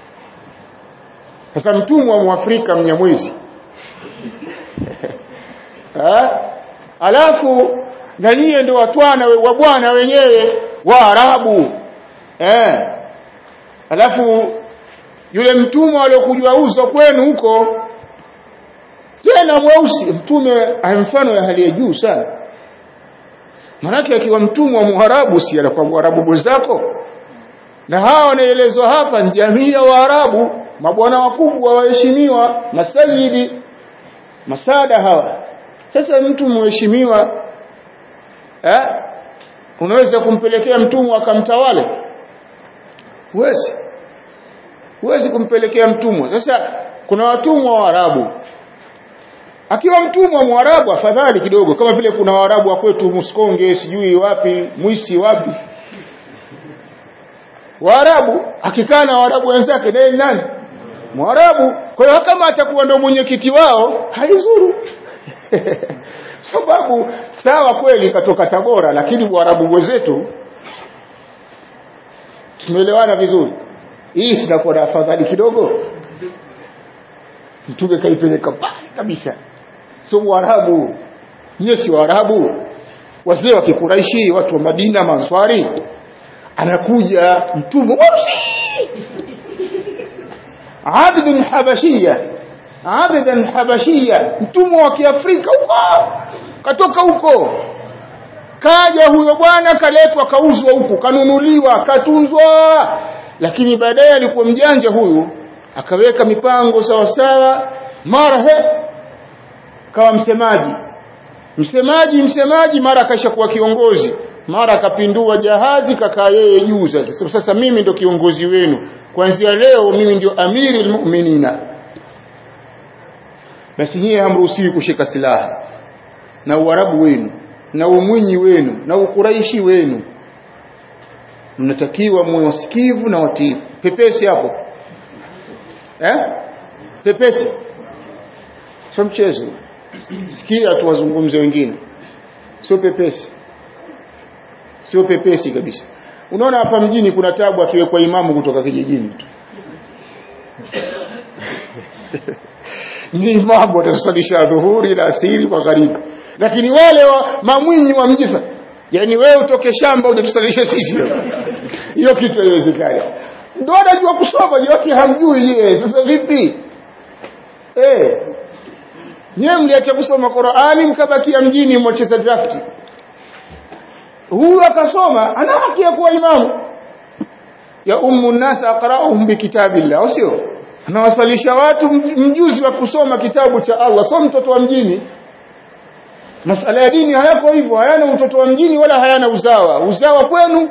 sasa mtumwa wa Mwafrika mnyamwezi ha? alafu na nyie ndio watwana wa bwana wenyewe waarabu eh alafu yule mtumwa aliokujua uzo kwenu huko tena mweusi mtume mfano ya hali ya juu sana manake akiwa mtumwa muharabu si anakuwa muharabu mwenzako na hawa wanaelezwa hapa ni jamii ya waarabu mabwana wakubwa waheshimiwa masayidi masada hawa sasa mtu mheshimiwa eh unaweza kumpelekea mtumwa akamtawale huwezi huwezi kumpelekea mtumwa sasa kuna watumwa wa Arabu akiwa mtumwa mwarabu afadhali kidogo kama vile kuna waarabu wa kwetu Muskonge sijui wapi Mwisi wapi Waarabu akikaa na Waarabu wenzake naye nani Mwarabu
kwa hiyo kama atakuwa ndio mwenyekiti wao haizuru sababu sawa kweli katoka Tabora lakini Waarabu wenzetu tumeelewana vizuri hii sinakuwa na afadhali kidogo mtume kaipeleka mbali kabisa sio Waarabu nyie si Waarabu wazee wa Kikuraishi watu wa Madina Manswari anakuja mtume mweusi abdun habashia abdan habashia mtumwa wa Kiafrika huko katoka huko kaja huyo bwana kaletwa kauzwa huku kanunuliwa katunzwa lakini baadaye alikuwa mjanja huyu akaweka mipango sawa sawa mara he kawa msemaji msemaji msemaji mara akaisha kuwa kiongozi mara akapindua jahazi kakaa yeye juu sasa sasa mimi ndo kiongozi wenu kuanzia leo mimi ndio amiri almu'minina basi nyie hamruhusiwi kushika silaha na uarabu wenu na umwinyi wenu na ukuraishi wenu mnatakiwa muwe wasikivu na watiifu pepesi hapo eh pepesi sio mchezo sikia tu wazungumze wengine sio pepesi sio pepesi kabisa unaona hapa mjini kuna tabu akiwekwa imamu kutoka kijijini tu ni imamu atasalisha dhuhuri na asiri magharibi lakini wale wa mamwinyi wa mji yani wewe utoke shamba ujatusalisha sisi hiyo kitu haiwezekani ndio anajua kusoma yote hamjui yeye sasa vipi eh nyewe mliacha kusoma Qur'ani mkabakia mjini mwacheza drafti huyu akasoma ana haki ya kuwa imamu ya ummu nas aqra'uhum bikitabillah sio anawasalisha watu mjuzi wa kusoma kitabu cha Allah sio mtoto wa mjini masala ya dini hayako hivyo hayana utoto wa mjini wala hayana uzawa uzawa kwenu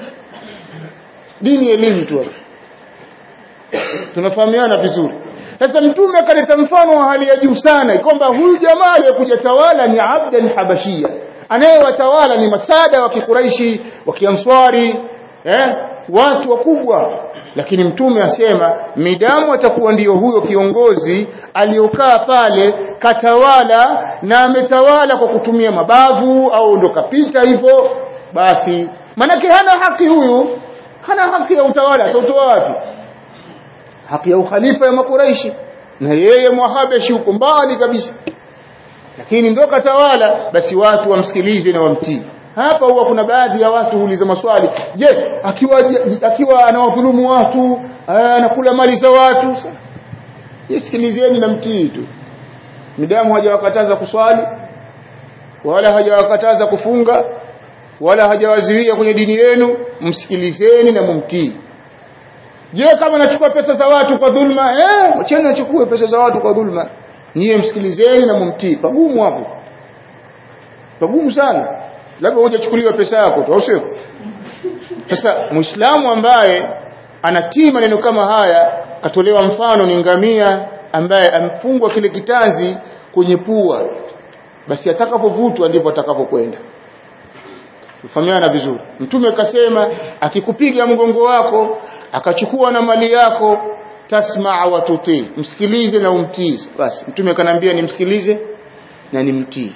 dini elimu tu tunafahamiana vizuri sasa mtume akaleta mfano wa hali ya juu sana kwamba huyu jamaa aliyekuja tawala ni abdan habashia anayewatawala ni masada wa kikuraishi wa kianswari eh watu wakubwa lakini mtume asema midamu atakuwa ndiyo huyo kiongozi aliyokaa pale katawala na ametawala kwa kutumia mabavu au ndo kapita hivyo basi manake hana haki huyu hana haki ya utawala atautoa wapi haki ya ukhalifa ya makuraishi na yeye mwahabeshi huko mbali kabisa lakini ndo katawala basi watu wamsikilize na wamtii hapa huwa kuna baadhi ya watu huuliza maswali je akiwa akiwa anawadhulumu watu anakula mali za watu isikilizeni na mtii tu midamu hajawakataza kuswali wala hajawakataza kufunga wala hajawaziwia kwenye dini yenu msikilizeni na mumtii je kama anachukua pesa za watu kwa dhulma eh wacheni achukue pesa za watu kwa dhulma niye msikilizeni na mumtii pagumu hapo pagumu sana labda hujachukuliwa pesa yako tu au sio sasa muislamu ambaye anatii maneno kama haya atolewa mfano ni ngamia ambaye amfungwa kile kitanzi kwenye pua basi atakapovutwa ndipo atakapokwenda tufahamiana vizuri mtume akasema akikupiga mgongo wako akachukua na mali yako tasmaa wa tutii msikilize na umtii basi mtume akanambia nimsikilize na nimtii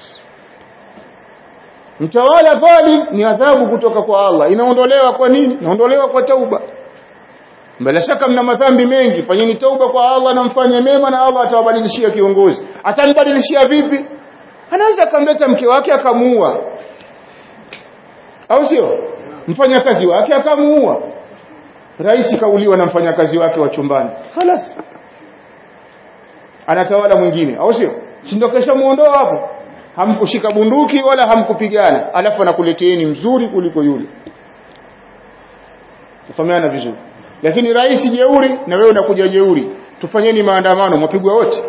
mtawala dhalim ni adhabu kutoka kwa Allah inaondolewa kwa nini inaondolewa kwa tauba bila shaka mna madhambi mengi fanyeni tauba kwa Allah na mfanye mema na Allah atawabadilishia kiongozi atanibadilishia vipi anaweza akamleta mke wake akamuua au sio mfanyakazi wake akamuua rais kauliwa na mfanyakazi wake wa chumbani خلاص anatawala mwingine au sio si ndio kesha muondoa hapo hamkushika bunduki wala hamkupigana alafu anakuleteeni mzuri kuliko yule tufahamiana vizuri lakini rais jeuri na wewe unakuja jeuri tufanyeni maandamano mwapigwa wote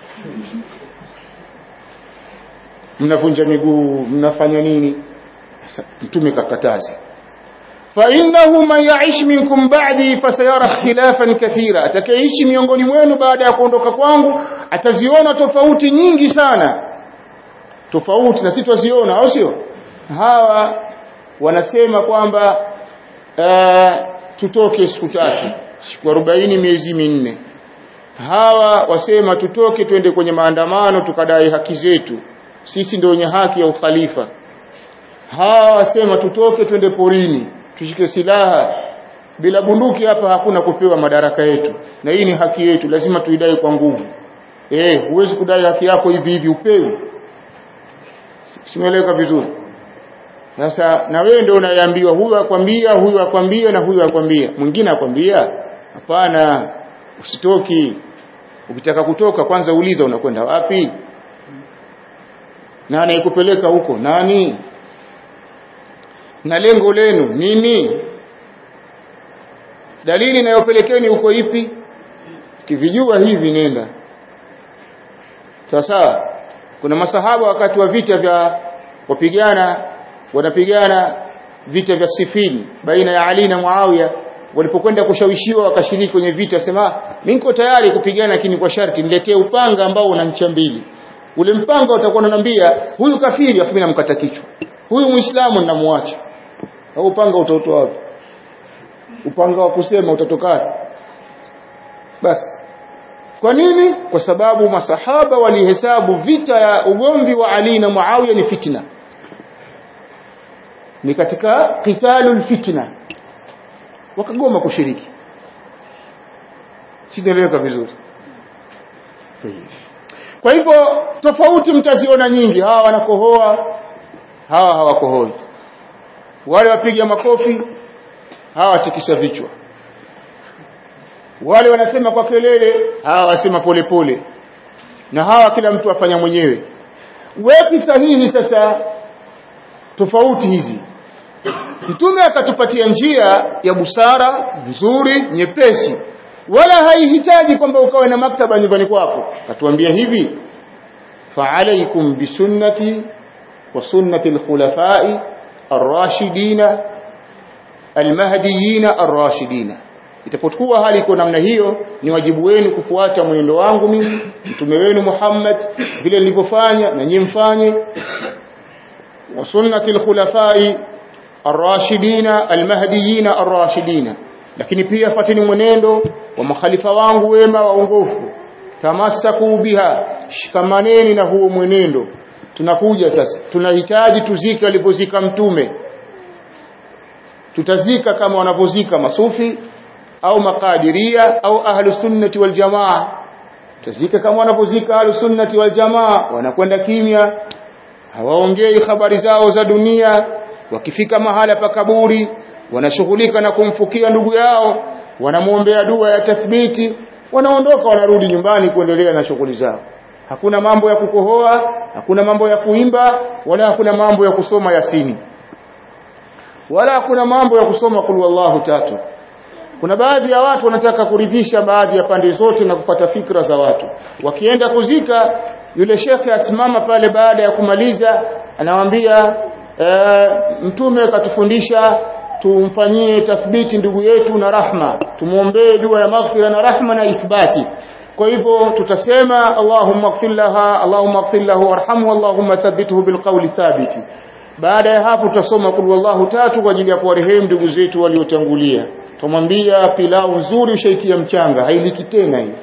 mnavunja miguu mnafanya nini mtume kakataza فإنه من يعيش منكم بعدي فسيرى اختلافا كثيرا atakayeishi miongoni mwenu baada ya kuondoka kwangu ataziona tofauti nyingi sana tofauti na sitwaziona au sio hawa wanasema kwamba uh, tutoke siku tatu siku 40 miezi minne
hawa wasema tutoke twende kwenye maandamano tukadai haki zetu sisi ndio wenye haki ya ukhalifa hawa wasema tutoke twende porini tushike silaha bila bunduki hapa hakuna kupewa madaraka yetu na hii ni haki yetu lazima tuidai kwa nguvu eh huwezi kudai haki yako hivi hivi upewi simeleka vizuri sasa na wewe ndio unayeambiwa huyu akwambia huyu akwambia na huyu akwambia mwingine akwambia hapana usitoki ukitaka kutoka kwanza uliza unakwenda wapi na anayekupeleka huko nani na lengo lenu nini dalili inayopelekeni huko ipi kivijua hivi nenda sasa kuna masahaba wakati wa vita vya wapigana wanapigana vita vya Sifin baina ya Ali na Muawiya walipokwenda kushawishiwa wakashiriki kwenye vita sema mimi niko tayari kupigana lakini kwa sharti niletee upanga ambao una ncha mbili ule mpanga utakuwa unaniambia huyu kafiri afu mimi namkata kichwa huyu muislamu ninamwacha au upanga utautoa wapi upanga wa kusema utatokaje basi kwa nini kwa sababu masahaba walihesabu vita ya ugomvi wa Ali na Muawiya ni fitna ni katika qitalul fitna wakagoma kushiriki sinaeleweka vizuri kwa hivyo tofauti mtaziona nyingi hawa wanakohoa hawa hawakohoi wale wapiga makofi hawa watikisa vichwa wale wanasema kwa kelele hawa wasema polepole na hawa kila mtu afanya mwenyewe wepi sahihi sasa tofauti hizi mtume akatupatia njia ya busara nzuri nyepesi wala haihitaji kwamba ukawe na maktaba nyumbani kwako katuambia hivi fa'alaykum bisunnati wa sunnati al-khulafa'i ar-rashidina al-mahdiyina ar-rashidina itapokuwa hali iko namna hiyo ni wajibu wenu kufuata mwenendo wangu mimi mtume wenu Muhammad vile nilivyofanya na nyinyi mfanye wa sunnati al-khulafa'i ar-rashidina al-mahdiyina ar-rashidina lakini pia fatini mwenendo wa makhalifa wangu wema waongofu tamassaku biha shikamaneni na huo mwenendo tunakuja sasa tunahitaji tuzike alipozika mtume tutazika kama wanavyozika masufi au makadiria au ahlu sunnati wal jamaa tutazika kama wanavyozika ahlu sunnati wal jamaa wanakwenda kimya hawaongei habari zao za dunia wakifika mahala pa kaburi wanashughulika na kumfukia ndugu yao wanamwombea dua ya tathbiti wanaondoka wanarudi nyumbani kuendelea na shughuli zao hakuna mambo ya kukohoa hakuna mambo ya kuimba wala hakuna mambo ya kusoma yasini wala hakuna mambo ya kusoma kul wallahu tatu kuna baadhi ya watu wanataka kuridhisha baadhi ya pande zote na kupata fikra za watu wakienda kuzika yule shekhe asimama pale baada ya kumaliza anawaambia e, mtume akatufundisha tumfanyie tathbiti ndugu yetu na rahma tumuombee dua ya maghfira na rahma na ithbati kwa hivyo tutasema Allahumma ighfir laha Allahumma ighfir lahu warhamhu Allahumma thabbithu bilqawli thabiti baada ya hapo tutasoma kul wallahu tatu kwa ajili ya kuwarehemu ndugu zetu waliotangulia tumwambia pilau nzuri ushaitia mchanga hailiki tena hii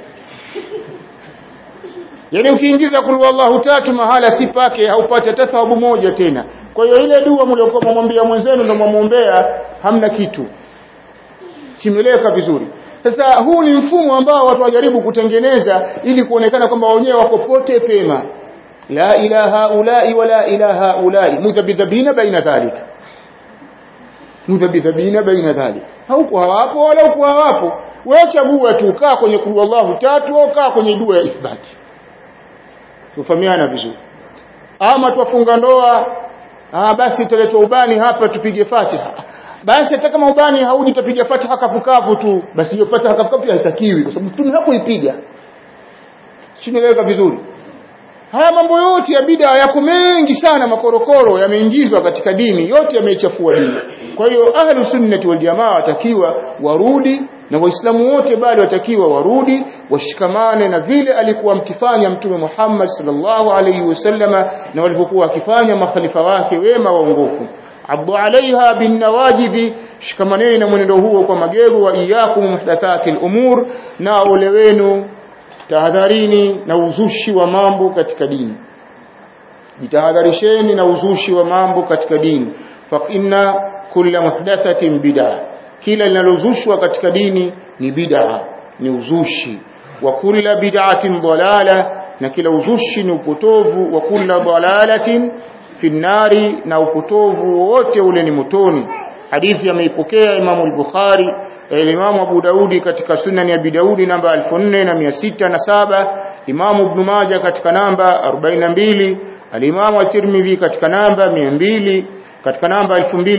yani ukiingiza kul wallahu tatu mahala si pake haupati hata thawabu moja tena kwa hiyo ile dua mliokuwa mwambia mwenzenu ndio mwamuombea hamna kitu simeleka vizuri sasa huu ni mfumo ambao watu wajaribu kutengeneza ili kuonekana kwamba wenyewe wako pote pema la ilaha ulai wala ilaha ulai mudhabidhabina baina dhalika mudhabidhabina baina dhalika hauko hawapo wala huko hawapo wewe chagua tu kaa kwenye kulu Allahu tatu au kaa kwenye dua ya ithbati tufahamiana vizuri ama tuwafunga ndoa ah basi tuletwa ubani hapa tupige Fatiha basi hata kama ubani hauji tutapiga Fatiha kafukavu tu basi hiyo Fatiha kafukavu haitakiwi kwa sababu mtume hakuipiga sinaeleweka vizuri haya mambo yote ya bid'a yako mengi sana makorokoro yameingizwa katika dini yote yameichafua dini kwa hiyo ahlu sunnati wal jamaa watakiwa warudi na waislamu wote bado watakiwa warudi washikamane na vile alikuwa mkifanya mtume Muhammad sallallahu alaihi wasallama na walivyokuwa wakifanya makhalifa wake wema waongofu abdu alaiha bin nawajidhi shikamaneni na mwenendo huo kwa magego wa iyakum muhdathati al-umur na ole wenu
tahadharini na uzushi wa mambo katika dini jitahadharisheni na uzushi wa mambo katika dini fa inna kulla muhdathatin bid'ah kila linalozushwa katika dini ni bid'a ni uzushi wa kulla bid'atin dalala na kila uzushi ni upotovu wa kulla dalalatin fi nari na upotovu wote ule ni motoni hadithi ameipokea Imam al-Bukhari Imam Abu Daudi katika Sunan ya Abi Daudi namba 4607 Imam Ibn Majah katika namba 42 Al-Imam At-Tirmidhi katika namba 200 katika namba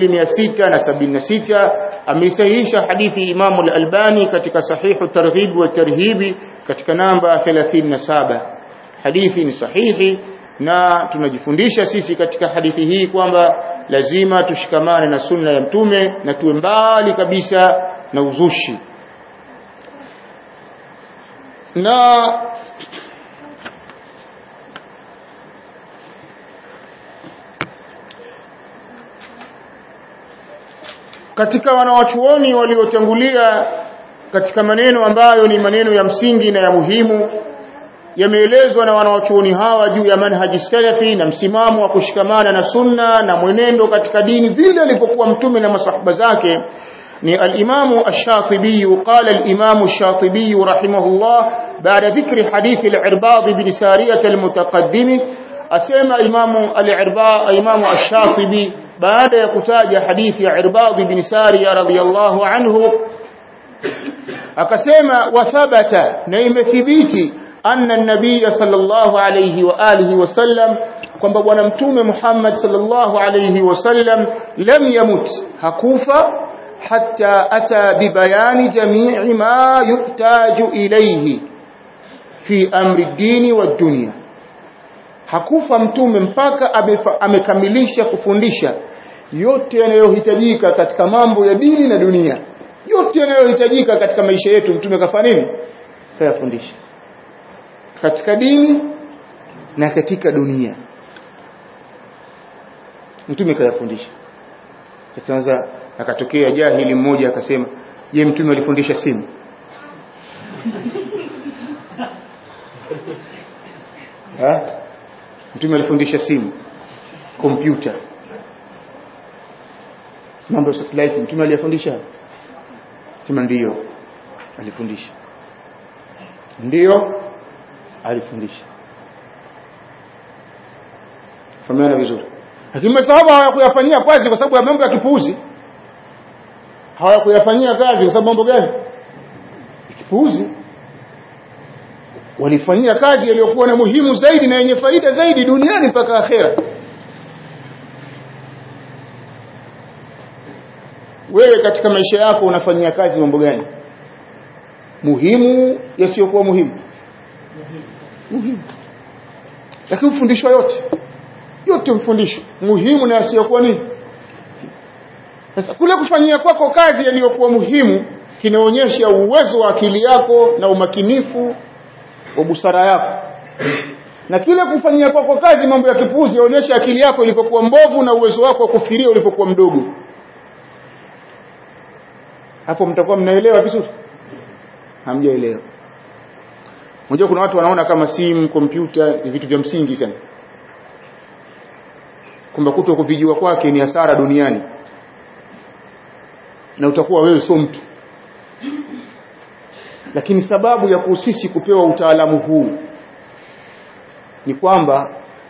2676 ameisahihisha hadithi Imam Al-Albani katika Sahihu Targhib wa Tarhib katika namba 37 hadithi ni sahihi na tunajifundisha sisi katika hadithi hii kwamba lazima tushikamane na sunna ya mtume na tuwe mbali kabisa na uzushi na katika wanawachuoni waliotangulia katika maneno ambayo ni maneno ya msingi na ya muhimu yameelezwa na wanawachuoni hawa juu ya manhaji salafi na msimamo wa kushikamana na sunna na mwenendo katika dini vile alivyokuwa mtume na masahaba zake ni al-Imam ash-Shatibi qala al-Imam ash-Shatibi rahimahullah baada dhikri hadithi al-Irbad bin Sariyah al-mutaqaddim asema Imam al-Irbad Imam ash-Shatibi baada ya kutaja hadithi ya Irbad bin Sariyah radhiyallahu anhu akasema wa thabata na imethibiti anna an-nabiy sallallahu alayhi wa alihi wasallam kwamba bwana mtume Muhammad sallallahu alayhi wasallam lam yamut hakufa hatta ata bibayani jami'i ma yuhtaju ilayhi fi amri dini wa dunya hakufa mtume mpaka amekamilisha kufundisha yote yanayohitajika katika mambo ya dini na dunia yote yanayohitajika katika maisha yetu mtume kafanya nini kayafundisha katika dini na katika dunia mtume kayafundisha sasa akatokea jahili mmoja akasema je mtume alifundisha simu ha? mtume alifundisha simu kompyuta mambo ya satellite mtume aliyafundisha sema ndiyo alifundisha ndiyo alifundisha fahamiana vizuri lakini masahaba hawakuyafanyia kazi kwa sababu ya mambo ya kipuuzi hawakuyafanyia kazi kwa sababu mambo gani kipuuzi walifanyia kazi yaliyokuwa na muhimu zaidi na yenye faida zaidi duniani mpaka akhera wewe katika maisha yako unafanyia kazi mambo gani muhimu yasiyokuwa muhimu muhimu lakini ufundishwa yote yote mfundisho muhimu na yasiyokuwa nini sasa kule kufanyia kwako kazi yaliyokuwa muhimu kinaonyesha uwezo wa akili yako na umakinifu wa busara yako na kile kufanyia kwako kazi mambo ya kipuzi yaonyesha akili yako ilipokuwa mbovu na uwezo wako wa kufikiria ulipokuwa mdogo hapo mtakuwa mnaelewa vizuri hamjaelewa unajua kuna watu wanaona kama simu kompyuta ni vitu vya msingi sana kwamba kuto kuvijua kwake ni hasara duniani na utakuwa wewe sio mtu lakini sababu ya kusisi kupewa utaalamu huu ni kwamba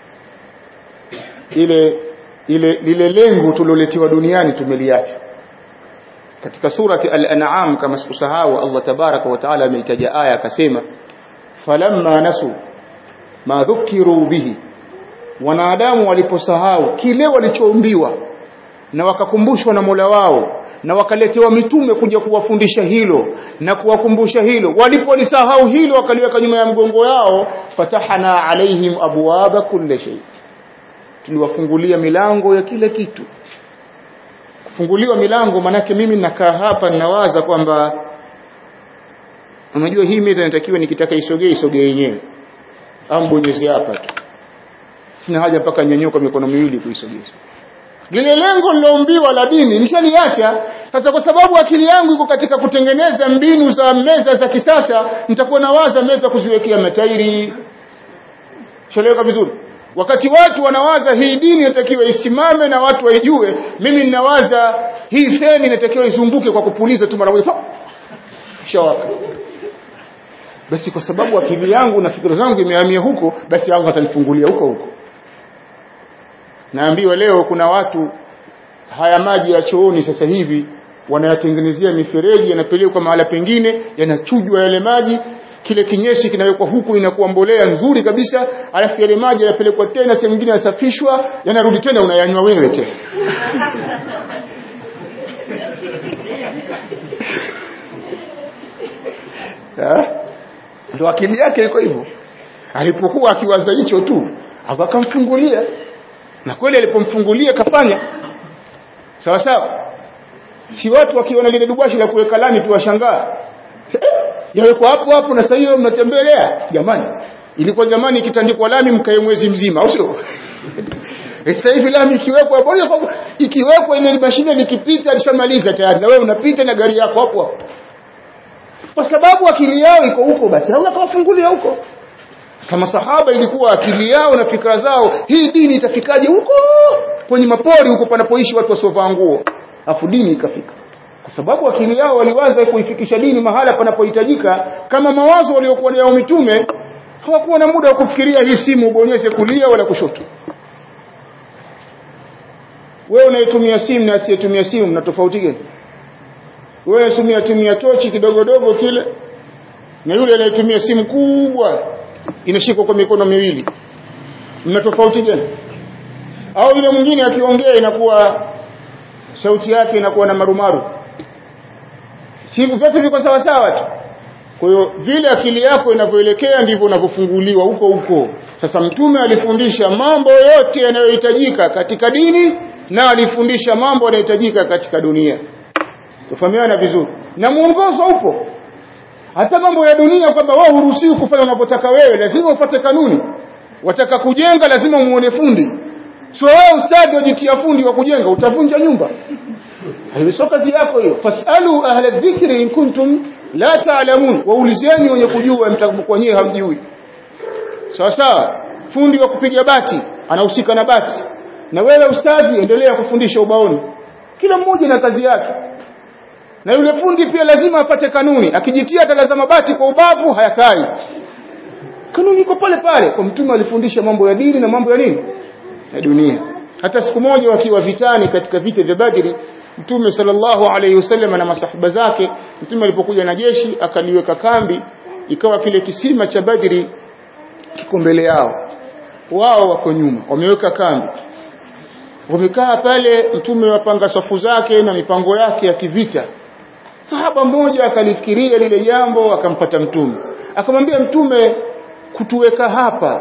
ile ile lile lengo tuliloletewa duniani tumeliacha katika surati al-an'am kama sikusahau Allah tabaraka wa taala ameitaja aya akasema falamma nasu ma dhukiru bihi wanadamu waliposahau kile walichoumbiwa na wakakumbushwa na Mola wao na wakaletewa mitume kuja kuwafundisha hilo na kuwakumbusha hilo walipolisahau hilo wakaliweka nyuma ya mgongo yao fatahana alaihim abwaba kulli shay tuliwafungulia milango ya kila kitu kufunguliwa milango manake mimi nakaa hapa ninawaza kwamba unajua hii meza inatakiwa nikitaka isogee isogee yenyewe au mbonyeze hapa tu sina haja mpaka nyanyuka mikono miwili kuisogeza lile lengo liloumbiwa la dini nishaliacha sasa kwa sababu akili yangu iko katika kutengeneza mbinu za meza za kisasa nitakuwa nawaza meza kuziwekea matairi shaleweka vizuri wakati watu wanawaza hii dini inatakiwa isimame na watu waijue mimi ninawaza hii feni inatakiwa izunguke kwa kupuliza tu mara moja shawaka basi kwa sababu akili yangu na fikra zangu imehamia huko basi Allah atanifungulia huko huko naambiwa leo kuna watu haya maji ya chooni sasa hivi wanayatengenezea mifereji yanapelekwa mahala pengine yanachujwa yale maji kile kinyesi kinawekwa huku inakuwa mbolea nzuri kabisa alafu yale maji yanapelekwa tena sehemu nyingine yanasafishwa yanarudi tena unayanywa wewe tena ndo akili yake iko hivyo alipokuwa akiwaza hicho tu akamfungulia na kweli alipomfungulia kafanya sawa sawa si watu wakiona lile dubwashi la kuweka lami tu washangaa eh, yawekwa hapo hapo na sasa hiyo mnatembelea jamani ilikuwa zamani ikitandikwa lami mkae mwezi mzima au sio sasa hivi lami ikiwekwa hapo ikiwekwa ile mashine likipita alishamaliza tayari na wewe unapita na gari yako hapo hapo kwa sababu akili yao iko huko basi Allah kawafungulia huko sasa masahaba ilikuwa akili yao na fikra zao hii dini itafikaje huko kwenye mapori huko panapoishi watu wasiovaa nguo afu dini ikafika kwa sababu akili yao waliwaza kuifikisha dini mahala panapohitajika kama mawazo waliokuwa nayo mitume hawakuwa na muda wa kufikiria hii simu ubonyeze kulia wala kushoto wewe unayetumia simu na asiyetumia simu mna tofauti gani wewe unatumia tumia tochi kidogo dogo kile na yule anayetumia simu kubwa inashikwa kwa mikono miwili mna tofauti gani au yule mwingine akiongea inakuwa sauti yake inakuwa na marumaru simu vyote viko sawa sawa tu kwa hiyo vile akili yako inavyoelekea ndivyo unavyofunguliwa huko huko sasa mtume alifundisha mambo yote yanayohitajika katika dini na alifundisha mambo yanayohitajika katika dunia tufahamiana vizuri na muongozo upo hata mambo ya dunia kwamba wewe huruhusiwi kufanya unavyotaka wewe lazima ufuate kanuni wataka kujenga lazima muone fundi sio wewe ustadi wajitia fundi wa kujenga utavunja nyumba sio kazi yako hiyo fasalu ahla dhikri in kuntum la ta'lamun waulizeni wenye kujua mtakapokuwa nyewe hamjui sawa sawa fundi wa kupiga bati anahusika na bati na wewe ustadi endelea kufundisha ubaoni kila mmoja na kazi yake na yule fundi pia lazima apate kanuni akijitia talazama bati kwa ubavu hayakai kanuni iko pale pale kwa mtume alifundisha mambo ya dini na mambo ya nini ya dunia hata siku moja wakiwa vitani katika vita vya Badri mtume sallallahu alayhi wasallam na masahaba zake mtume alipokuja na jeshi akaliweka kambi ikawa kile kisima cha Badri kiko mbele yao wao wako nyuma wameweka kambi wamekaa pale mtume wapanga safu zake na mipango yake ya kivita sahaba mmoja akalifikiria lile jambo akampata mtume akamwambia mtume kutuweka hapa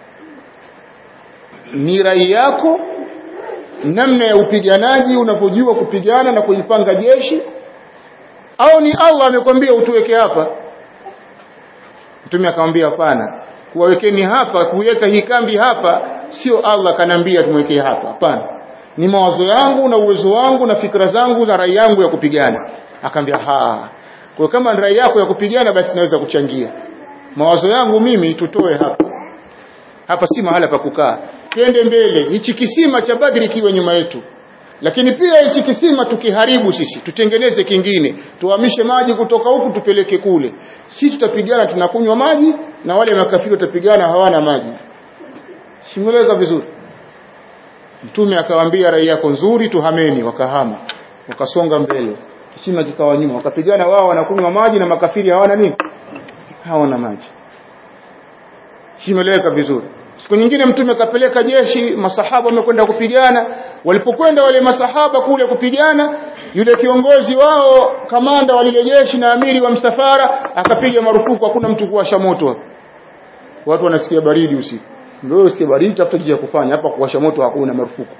ni rai yako namna ya upiganaji unavyojua kupigana na kuipanga jeshi au ni Allah amekwambia utuweke hapa mtume akamwambia hapana kuwawekeni hapa kuweka hii kambi hapa sio Allah kanambia tumwekee hapa hapana ni mawazo yangu na uwezo wangu na fikra zangu na rai yangu ya kupigana akamwambia ha kwa kama rai yako ya kupigana basi naweza kuchangia mawazo yangu mimi tutoe hapa hapa si mahala pa kukaa twende mbele hichi kisima cha Badri kiwe nyuma yetu lakini pia hichi kisima tukiharibu sisi tutengeneze kingine tuhamishe maji kutoka huku tupeleke kule si tutapigana tunakunywa maji na wale makafiri watapigana hawana maji simuleka vizuri mtume akawaambia rai yako nzuri tuhameni wakahama wakasonga mbele kisima kikawa nyuma wakapigana wao wanakunywa maji na makafiri hawana nini hawana maji simeleweka vizuri siku nyingine mtume akapeleka jeshi masahaba wamekwenda kupigana walipokwenda wale masahaba kule kupigana yule kiongozi wao kamanda wa lile jeshi na amiri wa msafara akapiga marufuku hakuna mtu kuwasha moto hapa watu wanasikia baridi usiku ndio usikie baridi tafuta kitu cha kufanya hapa kuwasha moto hakuna marufuku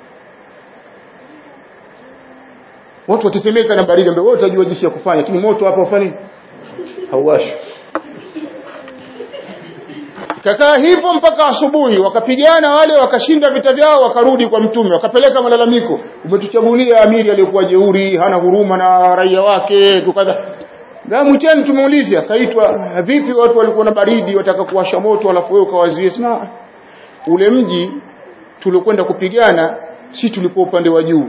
watu watetemeka na baridi ambao wote wajua jinsi ya kufanya lakini moto hapa ufanye hauwashi kakaa hivyo mpaka asubuhi wakapigana wale wakashinda vita vyao wakarudi kwa mtume wakapeleka malalamiko umetuchagulia amiri aliyokuwa jeuri hana huruma na raia wake tukadha Gamuteni tumuulize akaitwa vipi watu walikuwa na baridi wataka kuwasha moto alafu wewe ukawazie sina ule mji tulikwenda kupigana si tulikuwa upande wa juu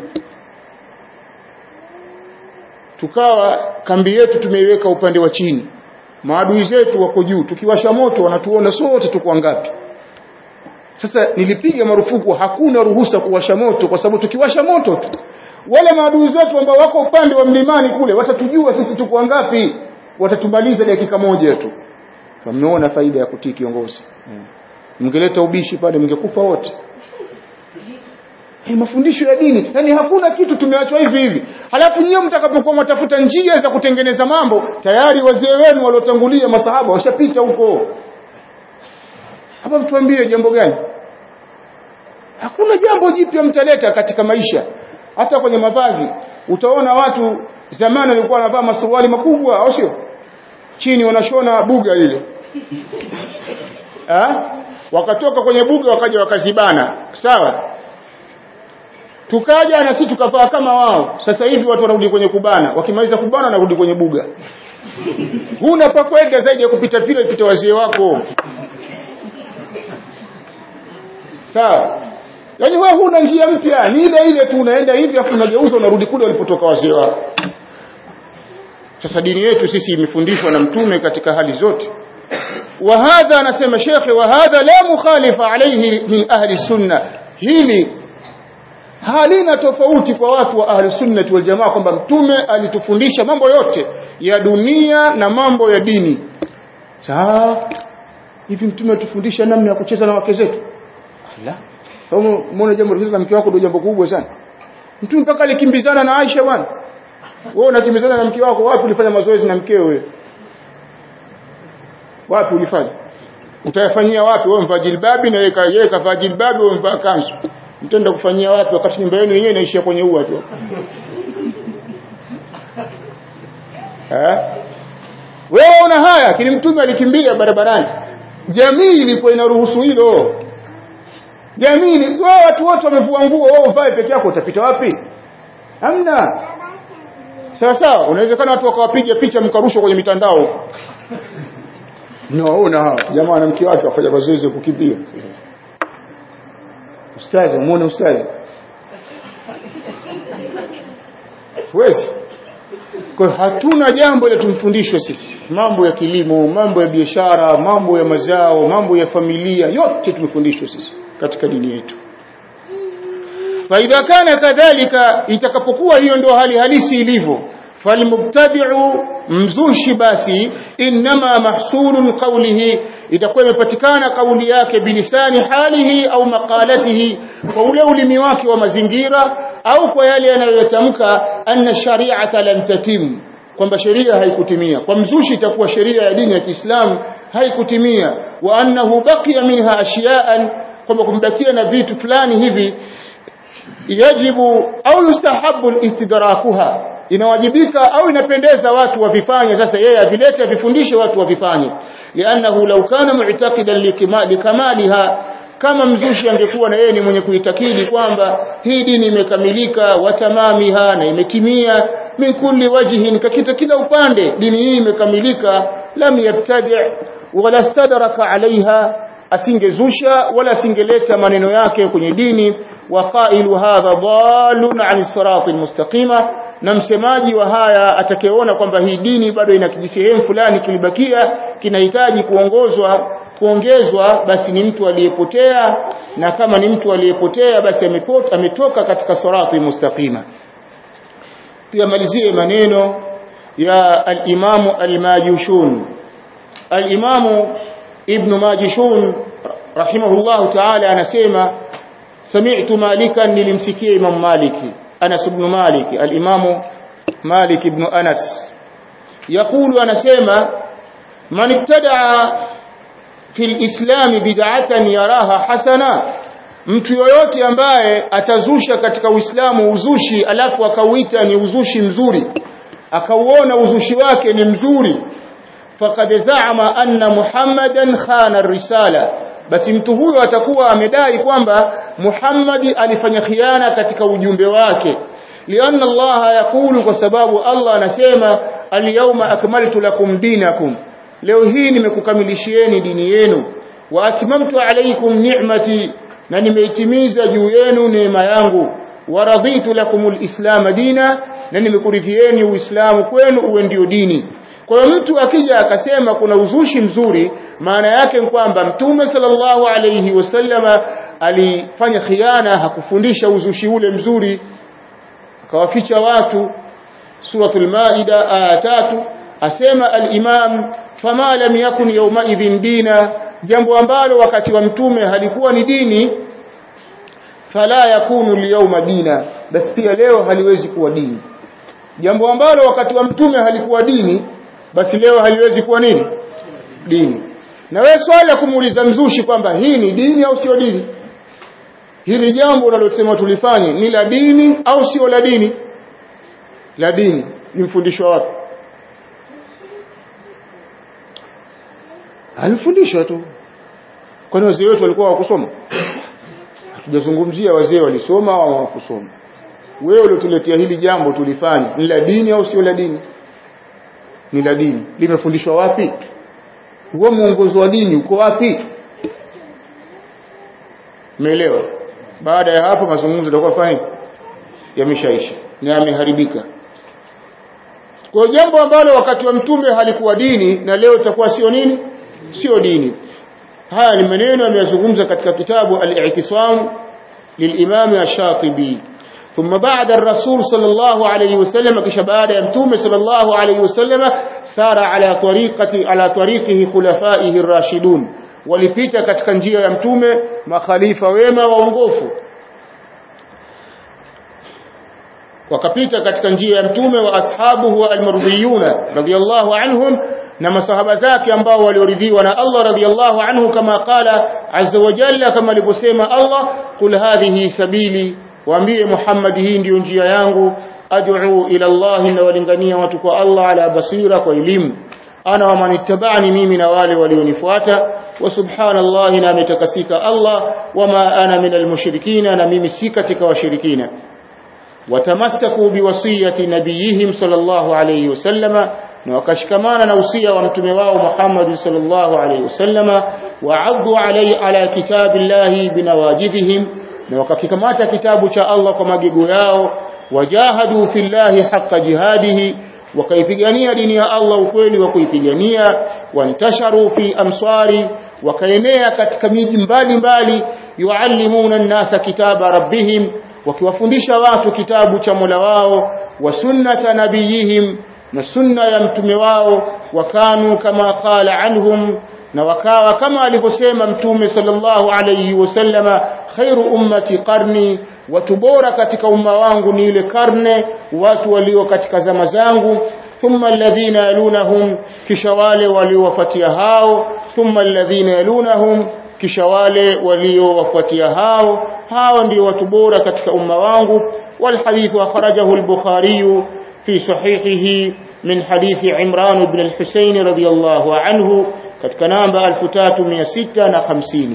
tukawa kambi yetu tumeiweka upande wa chini maadui zetu wako juu tukiwasha moto wanatuona sote tuko ngapi sasa nilipiga marufuku hakuna ruhusa kuwasha moto kwa sababu tukiwasha moto tu wale maadui zetu ambao wako upande wa mlimani kule watatujua sisi tuko ngapi watatumaliza dakika moja tu sasa mmeona faida ya kutii kiongozi mngeleta ubishi pale mngekufa wote Hey, mafundisho ya dini yani hakuna kitu tumeachwa hivi hivi halafu nyie mtakapokuwa mtafuta njia za kutengeneza mambo tayari wazee wenu waliotangulia masahaba washapita huko hapa mtuambie jambo gani hakuna jambo jipya mtaleta katika maisha hata kwenye mavazi utaona watu zamani walikuwa wanavaa masuruali makubwa au sio chini wanashona buga ile ha? wakatoka kwenye buga wakaja wakazibana sawa tukaja na sisi tukavaa kama wao sasa hivi watu wanarudi kwenye kubana wakimaliza kubana wanarudi kwenye buga huna pa kwenda zaidi ya kupita vile pita wazee wako sawa yaani wewe huna njia mpya ni ile ile tu unaenda hivi afu unageuza unarudi kule walipotoka wazee wako sasa dini yetu sisi imefundishwa na mtume katika hali zote وهذا anasema shekhe وهذا لا مخالف عليه من أهل السنة hili halina tofauti kwa watu wa ahli sunnati wal jamaa kwamba mtume alitufundisha mambo yote ya dunia na mambo ya dini saa hivi mtume atufundisha namna ya kucheza na wake zetu la kama muone jambo la mke wako ndio jambo kubwa sana mtume mpaka alikimbizana na Aisha bwana wewe unakimbizana na mke wako wapi ulifanya mazoezi na mkeo wewe wapi ulifanya utayafanyia wapi wewe mvaa jilbabi na yeye kavaa jilbabi wewe mvaa kanzu mtenda kufanyia wapi wakati nyumba yenu yenyewe inaishia kwenye ua tu eh wewe una haya lakini mtume alikimbia barabarani jamii ilikuwa inaruhusu hilo jamii wewe watu wote wamevua nguo wewe uvae peke yako utapita wapi hamna sawa sawa unawezekana watu wakawapiga picha mkarushwa kwenye mitandao naona hao jamaa na mke wake wafanya mazoezi ya kukimbia ustazi muone ustazi huwezi kwa hatuna jambo la tumfundishwe sisi mambo ya kilimo mambo ya biashara mambo ya mazao mambo ya familia yote tumefundishwa sisi katika dini yetu faidha kana kadhalika itakapokuwa hiyo ndio hali halisi ilivyo falmubtadi'u mzushi basi inma mahsulun qawlihi itakuwa imepatikana kauli yake bilisani halihi au maqalatihi kwa ule ulimi wake wa mazingira au kwa yale yanayotamka anna shari'ata lam tatim kwamba sheria haikutimia kwa mzushi itakuwa sheria ya dini ya Kiislamu haikutimia wa annahu baqiya minha ashiya'an kwamba kumbakia na vitu fulani hivi yajibu au yustahabu istidrakuha inawajibika au inapendeza watu wavifanye sasa yeye avilete avifundishe watu wavifanye lianahu law kana mu'taqidan likamaliha kama mzushi angekuwa na yeye ni mwenye kuitakidi kwamba hii dini imekamilika watamamiha na imetimia min kulli wajhin kakita kila upande dini hii imekamilika lam yabtadi wala stadraka alaiha asingezusha wala asingeleta maneno yake kwenye dini wa qailu hadha dalun an siratil mustaqima na msemaji wa haya atakayeona kwamba hii dini bado ina kijisehemu fulani kilibakia kinahitaji kuongozwa kuongezwa basi ni mtu aliyepotea na kama ni mtu aliyepotea basi amepota, ametoka katika sirati mustaqima pia malizie maneno ya al-Imamu al-Majushun al-Imamu Ibn Majishun rahimahullahu ta'ala anasema sami'tu Malikan nilimsikia Imam Maliki Anas ibn Malik al-Imamu Malik ibn Anas يقول anasema man ibtadaa fi al-islam bid'atan yaraha hasana mtu yoyote ambaye atazusha katika Uislamu uzushi alafu akauita ni uzushi mzuri akauona uzushi wake ni mzuri faqad za'ama anna muhammadan khana ar-risala basi mtu huyo atakuwa amedai kwamba Muhammad alifanya khiana katika ujumbe wake lianna Allah yakulu kwa sababu Allah anasema al-yawma akmaltu lakum dinakum leo hii nimekukamilishieni dini yenu wa atmamtu alaykum ni'mati na nimeitimiza juu yenu neema yangu wa raditu lakumul islam dina na nimekuridhieni uislamu kwenu uwe ndio dini kwa hiyo mtu akija akasema kuna uzushi mzuri maana yake ni kwamba mtume sallallahu alayhi wasallama alifanya khiana hakufundisha uzushi ule mzuri akawaficha watu suratul maida aya tatu asema al-imam fama lam yakun yawma idhin dina jambo ambalo wakati wa mtume halikuwa ni dini fala yakunu al-yawma dina basi pia leo haliwezi kuwa dini jambo ambalo wakati wa mtume halikuwa dini basi leo haliwezi kuwa nini dini na wewe swali la kumuuliza mzushi kwamba hii ni dini au sio dini hili jambo unalosema tulifanye ni la dini au sio la dini la dini ni mfundisho wapi alifundishwa tu kwani wazee wetu walikuwa hawakusoma hatujazungumzia wazee walisoma au hawakusoma wewe uliotuletea hili jambo tulifanye ni la dini au sio la dini ni la dini limefundishwa wapi huo mwongozo wa dini uko wapi umeelewa baada ya hapo mazungumzo yatakuwa fanya yameshaisha na yameharibika kwa jambo ambalo wakati wa mtume halikuwa dini na leo itakuwa sio nini sio dini haya ni maneno ameyazungumza katika kitabu al-i'tisam للإمام الشاطبي ثم بعد الرسول صلى الله عليه وسلم كش بعد يمتوم صلى الله عليه وسلم سار على طريقة على طريقه خلفائه الراشدون walipita katika njia ya mtume makhalifa wema waongofu wakapita katika njia ya mtume wa ashabuhu almardhiyuna radiyallahu anhum na masahaba zake ambao walioridhiwa na Allah radiyallahu anhu kama qala azza wa jalla kama alivyosema Allah qul hadhihi sabili waambie Muhammad hii ndiyo njia yangu ad'u ila Allah na walingania watu kwa Allah ala basira kwa elimu ana wa manittabani mimi na wale walionifuata wa subhanallahi na ametakasika Allah wama ana minal mushrikina na mimi si katika washirikina watamassaku biwasiyati nabiyihim sallallahu alayhi wasallama na wakashikamana na usia wa mtume wao Muhammad sallallahu alayhi wasallama wa'addu alayhi ala kitabillahi binawajidhihim na wakakikamata kitabu cha Allah kwa magego yao wajahadu fillahi haqqa jihadihi wakaipigania dini ya Allah ukweli wa kuipigania wantasharu fi amsari wakaenea katika miji mbalimbali yuallimuna an-nasa kitaba rabbihim wakiwafundisha watu kitabu cha Mola wao wa sunnata nabiyihim na sunna ya mtume wao wakanu kama qala anhum na wakawa kama alivyosema mtume sallallahu alayhi wasallama khairu ummati qarni watu bora katika umma wangu ni ile karne watu walio katika zama zangu thumma alladhina yalunahum kisha wale waliowafuatia hao thumma alladhina yalunahum kisha wale waliowafuatia hao hao ndio watu bora katika umma wangu wal hadithu akhrajahu al-bukhari fi sahihihi min hadithi Imran ibn al-Husayn radiyallahu anhu katika namba 3650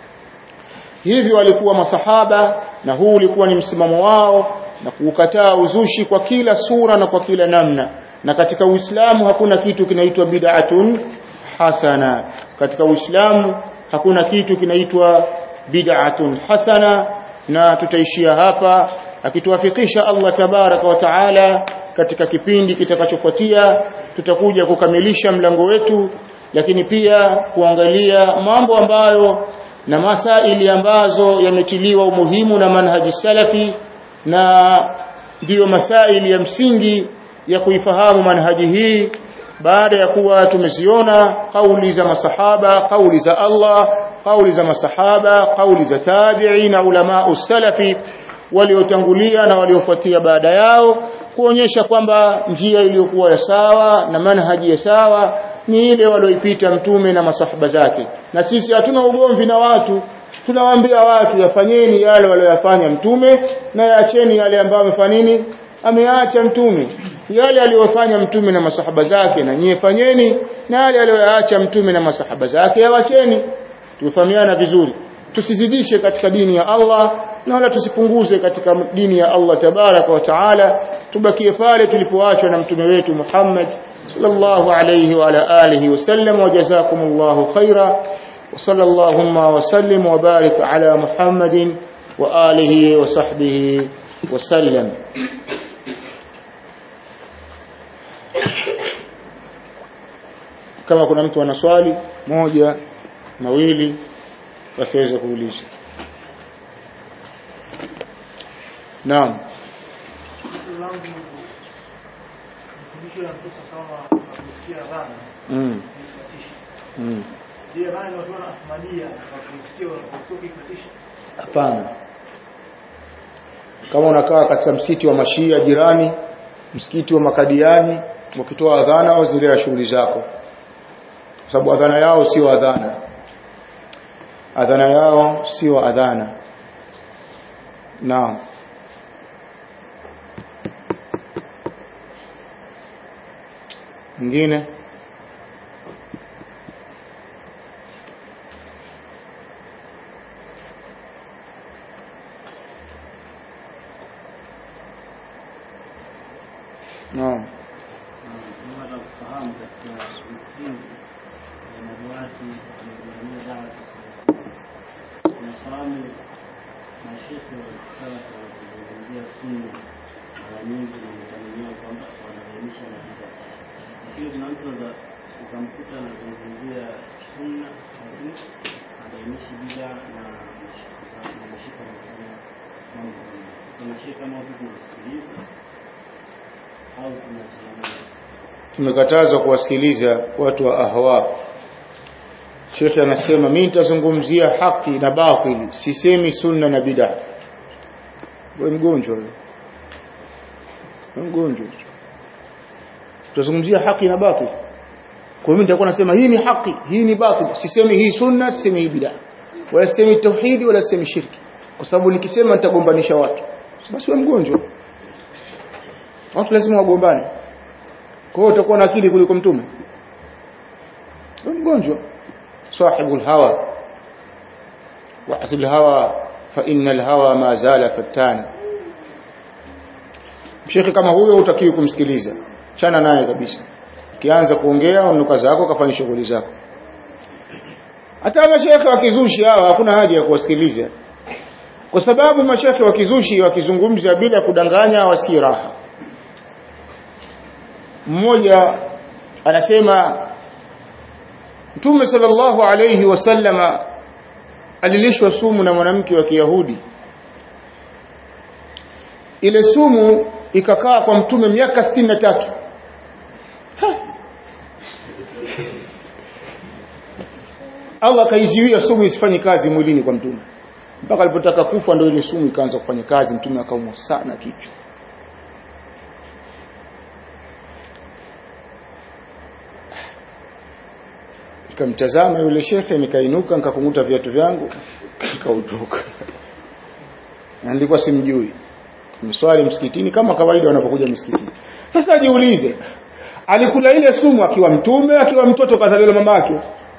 hivyo walikuwa masahaba na huu ulikuwa ni msimamo wao na kukataa uzushi kwa kila sura na kwa kila namna na katika Uislamu hakuna kitu kinaitwa bid'atun hasana katika Uislamu hakuna kitu kinaitwa bid'atun hasana na tutaishia hapa akituwafikisha Allah tabaraka wa taala katika kipindi kitakachofuatia tutakuja kukamilisha mlango wetu lakini pia kuangalia mambo ambayo na masaili ambazo yametiliwa umuhimu na manhaji salafi na ndiyo masaili ya msingi ya kuifahamu manhaji hii baada ya kuwa tumeziona kauli za masahaba kauli za Allah kauli za masahaba kauli za tabi'i na ulama usalafi waliotangulia na waliofuatia baada yao kuonyesha kwamba njia iliyokuwa ya sawa na manhaji ya sawa ni ile walioipita mtume na masahaba zake na sisi hatuna ugomvi na watu tunawaambia watu yafanyeni yale waliyofanya mtume na yaacheni yale ambayo amefanya nini ameacha mtume yale aliyofanya mtume na masahaba zake na nyie fanyeni na yale aliyoyaacha mtume na masahaba zake yawacheni tufahamiana vizuri tusizidishe katika dini ya Allah na wala tusipunguze katika dini ya Allah tabaraka wa taala tubakie pale tulipoachwa na mtume wetu Muhammad sallallahu alayhi wa ala alihi wasallam wa jazakumullahu khaira وصلى اللهم وسلم وبارك على محمد وآله وصحبه وسلم kama kuna mtu ana swali moja mawili wasiweze kuuliza naam
mafundisho ya Mtume sawa kusikia dhana
mm.
kusikia.
mm.
Je, dhana watu wana Ahmadiyya wakusikia wakutoki kutisha?
hapana kama unakaa katika msikiti wa mashia jirani msikiti wa makadiani wakitoa adhana au zile shughuli zako kwa sababu adhana yao sio adhana adhana yao sio adhana naam mwingine naam
tunataka kufahamu katika misingi ya madawati yanayogharamia dawa ya Kiislamu. Tunafahamu mashehe wa kisasa wakizungumzia sunna mara nyingi inataminiwa kwamba wanabainisha na bida, lakini kuna mtu anaweza ukamkuta anazungumzia sunna lakini habainishi bida na na mashika anafanya mambo mengi. Sasa mashehe kama hivi tunasikiliza au tunachanganya
tumekatazwa kuwasikiliza watu wa ahwa Sheikh anasema mimi nitazungumzia haki na batili sisemi sunna na bid'a wewe mgonjwa wewe Wewe mgonjwa tutazungumzia haki na batili kwa hiyo nitakuwa nasema hii ni haki hii ni batili sisemi hii sunna sisemi hii bid'a wala sisemi tauhidi wala sisemi shirki kwa sababu nikisema nitagombanisha watu basi wewe mgonjwa watu lazima wagombane kwa hiyo utakuwa na akili kuliko mtume wewe mgonjwa sahibu hawa wa asl hawa fa innal hawa ma zala fatana Shekhi kama huyo utakiwi kumsikiliza chana naye kabisa ukianza kuongea unuka zako kafanya shughuli zako hata mashekhe wa kizushi hawa hakuna haja ya kuwasikiliza kwa sababu mashekhe wa kizushi wakizungumza bila kudanganya wasi raha mmoja anasema Mtume sallallahu alayhi wasallama alilishwa sumu na mwanamke wa Kiyahudi ile sumu ikakaa kwa mtume miaka 63 Ha! Allah kaiziwia sumu isifanye kazi mwilini kwa mtume mpaka alipotaka kufa ndio ile sumu ikaanza kufanya kazi mtume akaumwa sana kichwa nikamtazama yule shekhe nikainuka nikakunguta viatu vyangu nikaondoka na nilikuwa simjui mswali msikitini kama kawaida wanapokuja msikitini sasa jiulize alikula ile sumu akiwa mtume akiwa mtoto kazaliwa mamake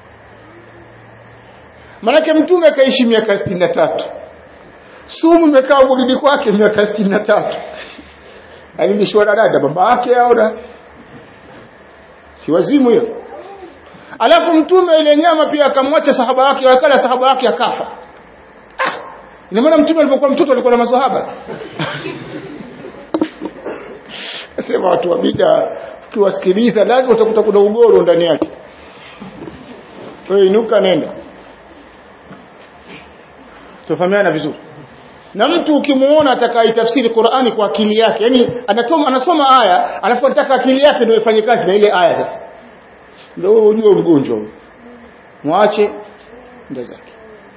manake mtume akaishi miaka 63 sumu imekaa mwilini kwake miaka 63 alilishwa na dada babake au na si wazimu hiyo alafu mtume ile nyama pia akamwacha sahaba wake wakala sahaba wake akafa ah, ina maana mtume alipokuwa mtoto alikuwa na maswahaba sema watu wa bida ukiwasikiliza lazima utakuta kuna ugoro ndani yake wewe inuka nenda tufahamiana vizuri na mtu ukimuona atakaitafsiri Qur'ani kwa akili yake yani anatoma anasoma aya alafu anataka akili yake ndio ifanye kazi na ile aya sasa ndio wewe ujue mgonjwa huyo mwache ndio zake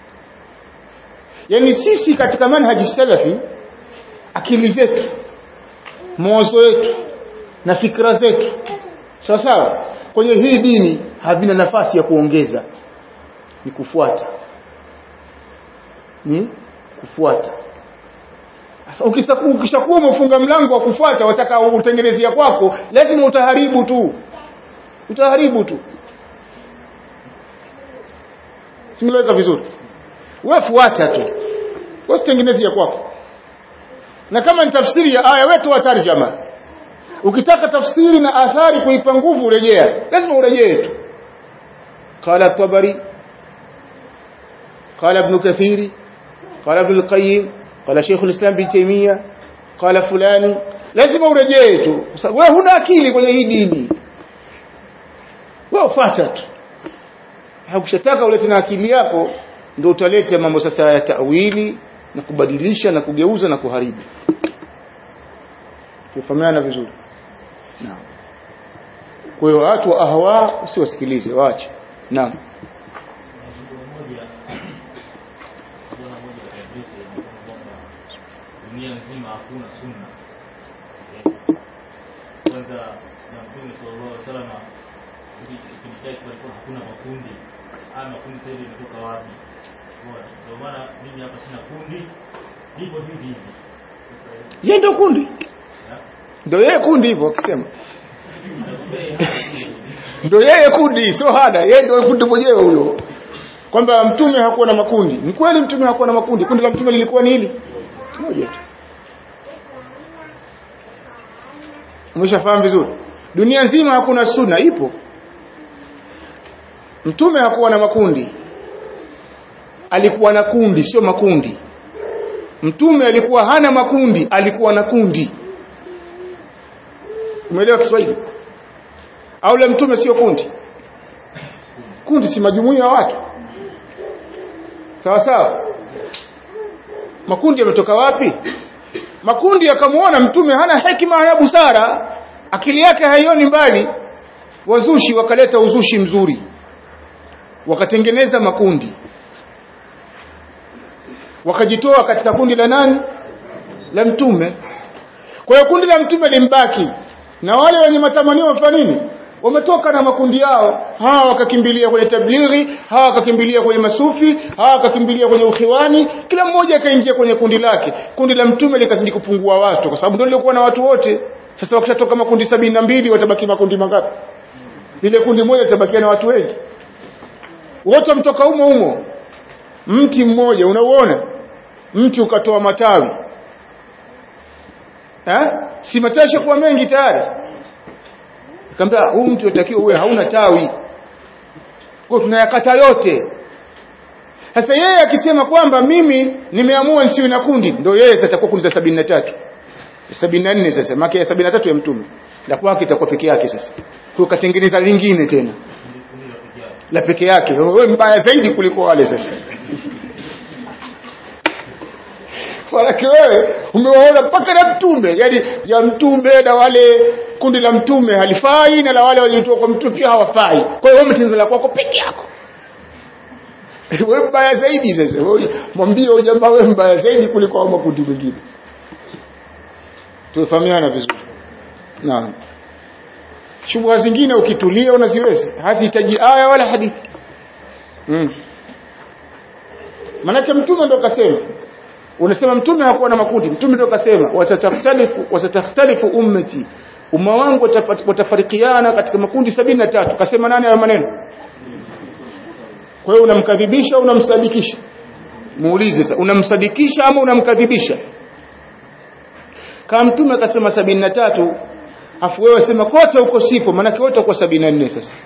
yani sisi katika manhaji salafi akili zetu mawazo yetu na fikra zetu sawa sawa kwenye hii dini havina nafasi ya kuongeza ni kufuata ni kufuata Sasa ukishakuwa ukishakuwa umefunga mlango wa kufuata wataka utengenezea kwako lazima utaharibu tu utaharibu tu simeleweka vizuri wewe fuata tu usitengenezea kwako na kama ni tafsiri ya aya wewe toa tarjama ukitaka tafsiri na athari kuipa nguvu urejea lazima urejee tu قال الطبري قال ابن كثير قال ابن القيم قال شيخ الإسلام بن تيمية قال فلان لازم urejee tu kwa sababu wewe huna akili kwenye hii dini wewe fuata tu hakushataka ulete na akili yako ndio utaleta mambo sasa ya tawili na kubadilisha na kugeuza na kuharibu tufahamiana vizuri naam kwa hiyo watu wa ahwa usiwasikilize waache naam
dunia nzima hakuna sunna kwanza na mtume sallallahu alaihi wasallam kipindi chake palikuwa hakuna makundi haya makundi sasa hivi yametoka wapi Bora. ndio maana mimi hapa sina kundi lipo tu hivi hivi
yeye ndio kundi ndio yeye kundi hivyo akisema ndio yeye kundi sio hada yeye ndio kundi mwenyewe huyo kwamba mtume hakuwa na makundi ni kweli mtume hakuwa na makundi kundi la mtume lilikuwa ni hili moja tu umeshafahamu vizuri dunia nzima hakuna sunna ipo mtume hakuwa na makundi alikuwa na kundi sio makundi mtume alikuwa hana makundi alikuwa na kundi umeelewa Kiswahili au la mtume sio kundi kundi si majumuiya ya watu sawa sawa makundi yametoka wapi makundi yakamuona mtume hana hekima hana busara akili yake haioni mbali wazushi wakaleta uzushi mzuri wakatengeneza makundi wakajitoa katika kundi la nani la mtume kwa hiyo kundi la mtume limbaki na wale wenye matamanio wafanya nini wametoka na makundi yao hawa wakakimbilia kwenye tablighi hawa wakakimbilia kwenye masufi hawa wakakimbilia kwenye ukhiwani kila mmoja akaingia kwenye kundi lake kundi la mtume likazidi kupungua watu kwa sababu ndio lilikuwa na watu wote sasa wakishatoka makundi sabini na mbili watabaki makundi mangapi lile kundi moja litabakia na watu wengi wote mtoka humo humo mti mmoja unauona mti ukatoa matawi eh si matawi kuwa mengi tayari Nikamwambia huu mtu unatakiwa uwe hauna tawi. Kwa tunayakata yote. Sasa yeye akisema kwamba mimi nimeamua nisiwe na kundi, ndio yeye sasa atakuwa kundi la 73. 74 sasa, maki ya 73 ya mtume. La kwake itakuwa peke yake sasa. Kwa katengeneza lingine tena. La peke yake. Wewe mbaya zaidi kuliko wale sasa. Walaki wewe umewaona mpaka na mtume, yani ya mtume na wale kundi la mtume halifai na la wale waliotoka kwa mtume pia hawafai. Kwa hiyo wewe umetengeneza la kwako peke yako. Wewe mbaya zaidi sasa. Wewe mwambie huyo jamaa wewe mbaya zaidi kuliko hao makundi mengine. Tufahamiana vizuri. Naam. Shubha zingine ukitulia unaziweza. Hazihitaji aya wala hadithi. Mm. Manake mtume ndo kasema unasema mtume hakuwa na makundi mtume ndio kasema watathtalifu watathtalifu ummati umma wangu watafarikiana katika makundi sabini na tatu kasema nani hayo maneno kwa hiyo unamkadhibisha au unamsadikisha muulize sasa unamsadikisha ama unamkadhibisha kama mtume akasema sabini na tatu afu wewe sema kote huko sipo maanake wote kwa sabini na nne sasa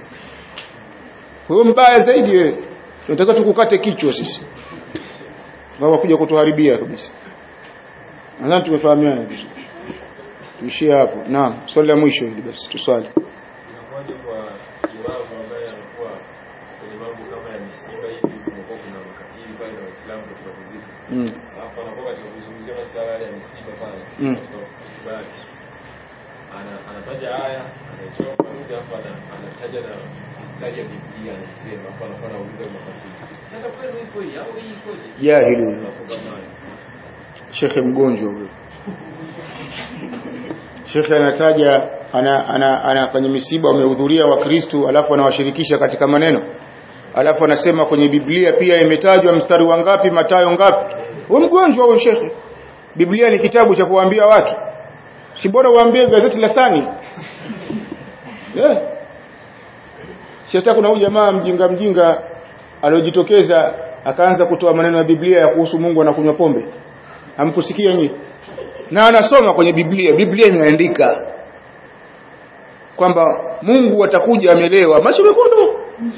wewe mbaya zaidi wewe tunataka tukukate kichwa sisi sababu kuja kutuharibia kabisa nadhani tumefahamiana vizuri tuishie hapo naam swali la mwisho hili basi tuswali
inakuwaje kwa imamu ambaye anakuwa kwenye mambo kama ya misiba hivi kumekuwa kuna makafiri pale na waislamu katika kuzika
mm.
alafu anakuwa katika kuzungumzia masuala yale ya misiba pale
Mm.
katika hotuba yake ana anataja aya anaichoma pamoja alafu ana- anataja na mistari ya Biblia anasema alafu anakuwa anauliza makafiri sasa kweli iko hii au hii ikoje
jahili huyo
Alafu kama
shekhe mgonjwa huyo shekhe anataja ana, ana, ana kwenye misiba wamehudhuria wakristu alafu anawashirikisha katika maneno alafu anasema kwenye biblia pia imetajwa mstari wa ngapi matayo ngapi huyo mgonjwa huyo shekhe Biblia ni kitabu cha kuwaambia watu si bora uambie gazeti la Sani yeah. si hata kuna huyu jamaa mjinga mjinga aliojitokeza akaanza kutoa maneno ya Biblia ya kuhusu Mungu anakunywa pombe hamkusikia nyinyi na anasoma kwenye Biblia Biblia imeandika kwamba Mungu atakuja amelewa macho mekundu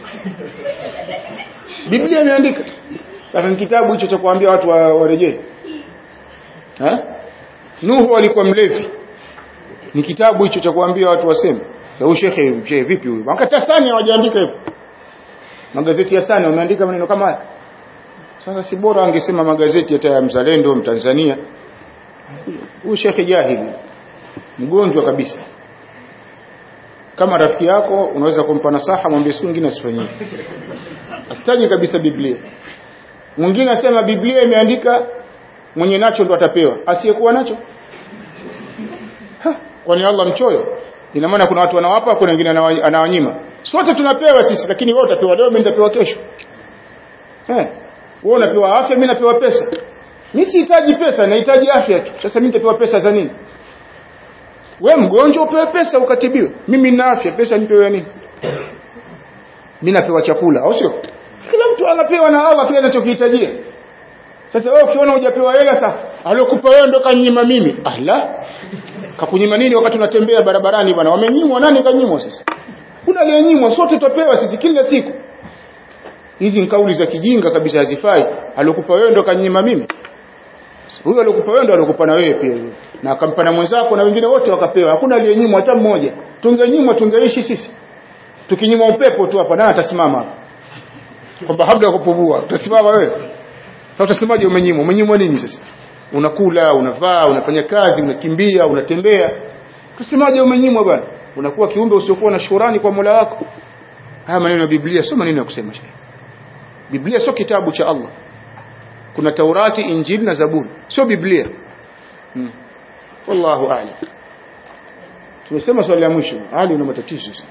Biblia imeandika lakini kitabu hicho cha kuambia watu wa- warejee ha Nuhu alikuwa mlevi ni kitabu hicho cha kuambia watu waseme sasa huyu shekhe shekhe vipi huyu wakati Sani hawajaandika hivyo magazeti ya Sani wameandika maneno kama haya sasa si bora angesema magazeti hata ya mzalendo mtanzania huyu shekhe jahili mgonjwa kabisa kama rafiki yako unaweza kumpa nasaha mwambie siku nyingine asifanyie asitaje kabisa Biblia mwingine asema Biblia imeandika mwenye nacho ndo atapewa asiyekuwa nacho Ha, kwani Allah mchoyo ina maana kuna watu wanawapa kuna wengine anawa- anawanyima sote tunapewa sisi lakini wewe utapewa leo mimi nitapewa kesho eh wewe unapewa afya mimi napewa pesa mimi sihitaji pesa nahitaji afya tu sasa mimi nitapewa pesa za nini we mgonjwa upewe pesa ukatibiwe mimi nina afya pesa nipewe ya nini mimi napewa chakula au sio kila mtu anapewa na Allah pia anachokihitajia sasa wewe ukiona hujapewa hela sasa aliyokupa wewe ndo kanyima mimi ala kakunyima nini wakati unatembea barabarani bwana wamenyimwa nani kanyimwa sasa kuna aliyenyimwa sote tutapewa sisi kila siku hizi ni kauli za kijinga kabisa hazifai aliyokupa wewe ndo kanyima mimi huyo aliyokupa wewe ndo aliyokupa na wewe pia na akampa na mwenzako na wengine wote wakapewa hakuna aliyenyimwa hata mmoja tungenyimwa tungeishi sisi tukinyimwa upepo tu hapa nani atasimama hapa kwamba habda kupumua utasimama wewe sasa utasemaje umenyimwa umenyimwa nini sasa unakula unavaa unafanya kazi unakimbia unatembea utasemaje umenyimwa bwana unakuwa kiumbe usiokuwa na shukrani kwa Mola wako haya maneno ya Biblia sio maneno ya kusema shehe Biblia sio kitabu cha Allah kuna Taurati Injili na Zaburi sio Biblia hmm. wallahu a'lam tumesema swali la mwisho hali una matatizo sana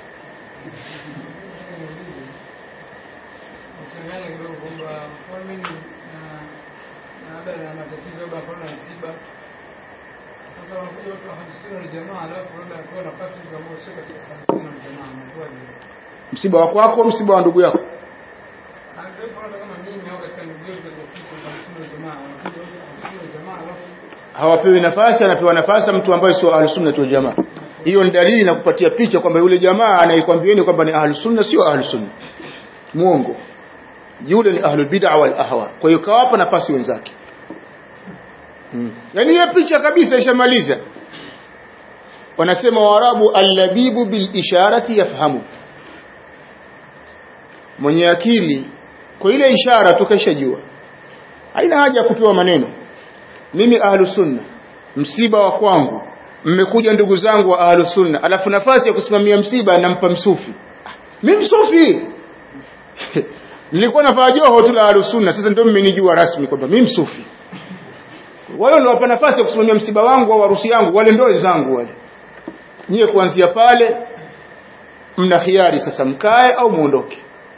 Mchanganya kidogo kwamba mfano mimi na na labda na matatizo labda mfano na msiba. Sasa wanakuja watu wa hamsini na jamaa alafu labda kwa nafasi mtu ambao sio katika hamsini na jamaa anakuwa ni
msiba wa kwako msiba wa ndugu yako
Anataka hata kama mimi au katika ndugu yetu katika sisi wa hamsini na jamaa wanakuja watu wa hamsini na jamaa alafu
hawapewi nafasi anapewa nafasi mtu ambaye sio ahlus sunna wal jamaa hiyo ni dalili na kupatia picha kwamba yule jamaa anayekwambieni kwamba ni ahlus sunna sio ahlus sunna muongo yule ni ahlul bid'a wal ahwa kwa hiyo kawapa nafasi wenzake hmm. yani hiyo picha kabisa ishamaliza wanasema waarabu allabibu bil isharati yafhamu mwenye akili kwa ile ishara tukashajua haina haja ya kupewa maneno mimi ahlus sunna msiba wa kwangu mmekuja ndugu zangu wa ahlus sunna alafu nafasi ya kusimamia msiba nampa msufi Ah, mimi msufi nilikuwa nafaa joho tu la ahlus sunna sasa ndio mmenijua rasmi kwamba mimi msufi wale niliwapa nafasi ya kusimamia msiba wangu au harusi yangu wale ndio wenzangu wale nyie kuanzia pale mna khiari sasa mkae au muondoke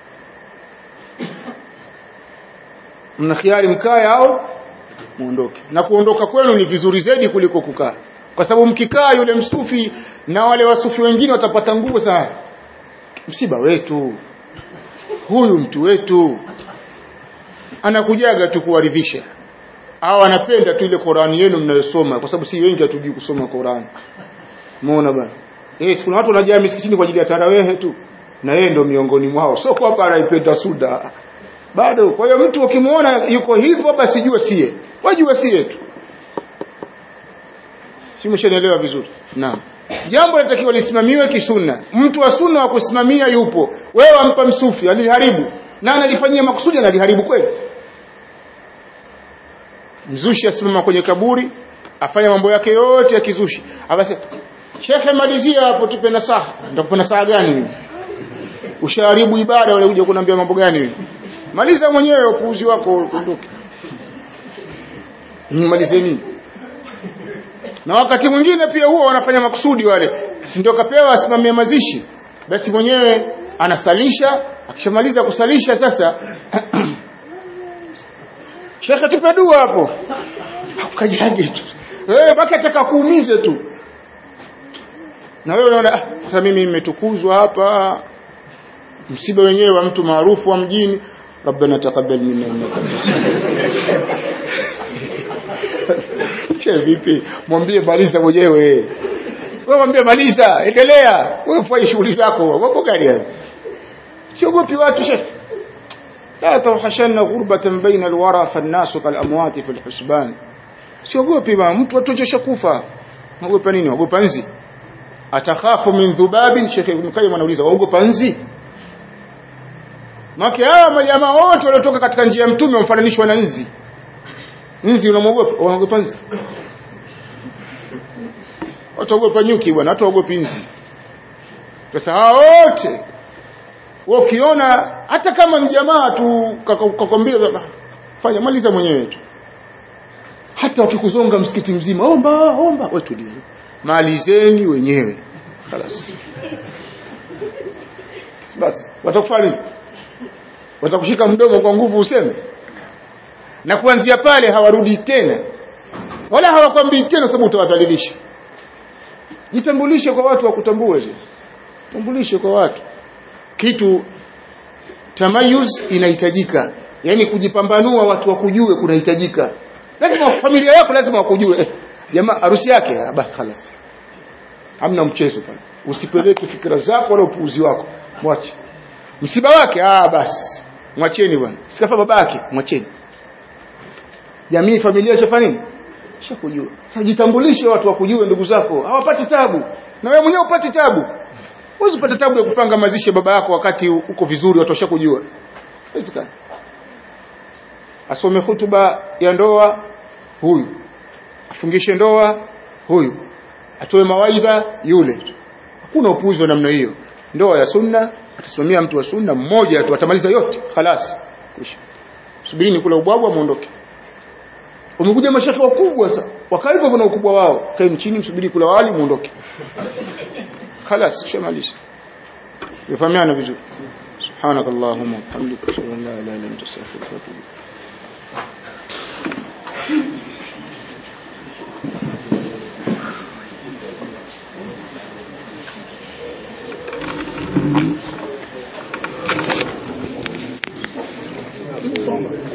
mna khiari mkae au muondoke na kuondoka kwenu ni vizuri zaidi kuliko kukaa kwa sababu mkikaa yule msufi na wale wasufi wengine watapata nguvu sana msiba wetu huyu mtu wetu anakujaga tu kuwaridhisha au anapenda tu ile Qur'ani yenu mnayosoma kwa sababu si wengi hatujui kusoma Qur'ani muona bwana eh kuna watu wanajaa misikitini kwa ajili ya tarawehe tu na yeye ndio miongoni mwao sio kwamba anaipenda suda bado kwa hiyo mtu ukimwona yuko hivyo basi jua sie wajua sie tu si mshanielewa vizuri naam jambo linatakiwa lisimamiwe kisunna mtu wa sunna wa kusimamia yupo wewe wampa msufi aliharibu na analifanyia makusudi analiharibu kweli mzushi asimama kwenye kaburi afanya mambo yake yote ya kizushi akasema shekhe malizia hapo tupe nasaha ndakupa nasaha gani mimi ushaharibu ibada wale kuja kuniambia mambo gani mimi maliza mwenyewe upuuzi wako uondoke malize nini na wakati mwingine pia huwa wanafanya makusudi wale si ndio kapewa asimamie mazishi basi mwenyewe anasalisha akishamaliza kusalisha sasa shekhe tupe dua hapo ukajage tu wewe mpaka ataka kuumize tu na wewe unaona "Ah, sasa mimi nimetukuzwa hapa msiba wenyewe wa mtu maarufu wa mjini rabbana taqabbal minna innaka che vipi mwambie maliza mwenyewe wewe mwambie maliza endelea wewe fanye shughuli zako mambo gani haya siogopi watu shekhi لا توحشن غربة بين الورى فالناس كالأموات في الحسبان siogopi bwana mtu atochesha kufa ogopa nini ogopa nzi atakhafu min dhubabin Sheikh Ibn Qayyim anauliza waogopa nzi Maki hawa majamaa wote waliotoka katika njia ya mtume wamefananishwa na nzi nzi unamwogopa unaogopa nzi wataogopa nyuki bwana hata waogopi nzi sasa hawa wote wewe ukiona hata kama mjamaa tu kakwambia fanya maliza mwenyewe tu hata wakikuzonga msikiti mzima omba omba wewe tulia malizeni wenyewe خلاص basi watakufanya nini watakushika mdomo kwa nguvu useme na kuanzia pale hawarudi tena wala hawakwambii tena sababu utawadhalilisha jitambulishe kwa watu wakutambue tambulishe kwa watu kitu tamayuz inahitajika yani kujipambanua watu wakujue kunahitajika lazima familia yako lazima wakujue eh, jamaa harusi yake ah, basi خلاص hamna mchezo pale usipeleke fikra zako wala upuuzi wako mwache msiba wake ah basi mwacheni bwana sikafa babake mwacheni jamii familia shafanya nini shakujua sasa jitambulishe watu wakujue ndugu zako hawapati tabu na wewe mwenyewe upati tabu Huwezi kupata tabu ya kupanga mazishi ya baba yako wakati uko vizuri watu washakujua. Haiwezekani. Asome hutuba ya ndoa huyu. Afungishe ndoa huyu. Atoe mawaidha yule. Hakuna upuuzi wa namna hiyo. Ndoa ya sunna atasimamia mtu wa sunna mmoja tu atamaliza yote. Khalas. Kwisha. Subirini kula ubwabwa muondoke. Umekuja mashaka wakubwa sasa. Wakaa hivyo na ukubwa wao. Kaeni chini msubiri kula wali muondoke. خلاص شماليش يفهمنا vizuri سبحانك اللهم وبحمدك اشهد ان لا اله الا انت استغفرك واتوب اليك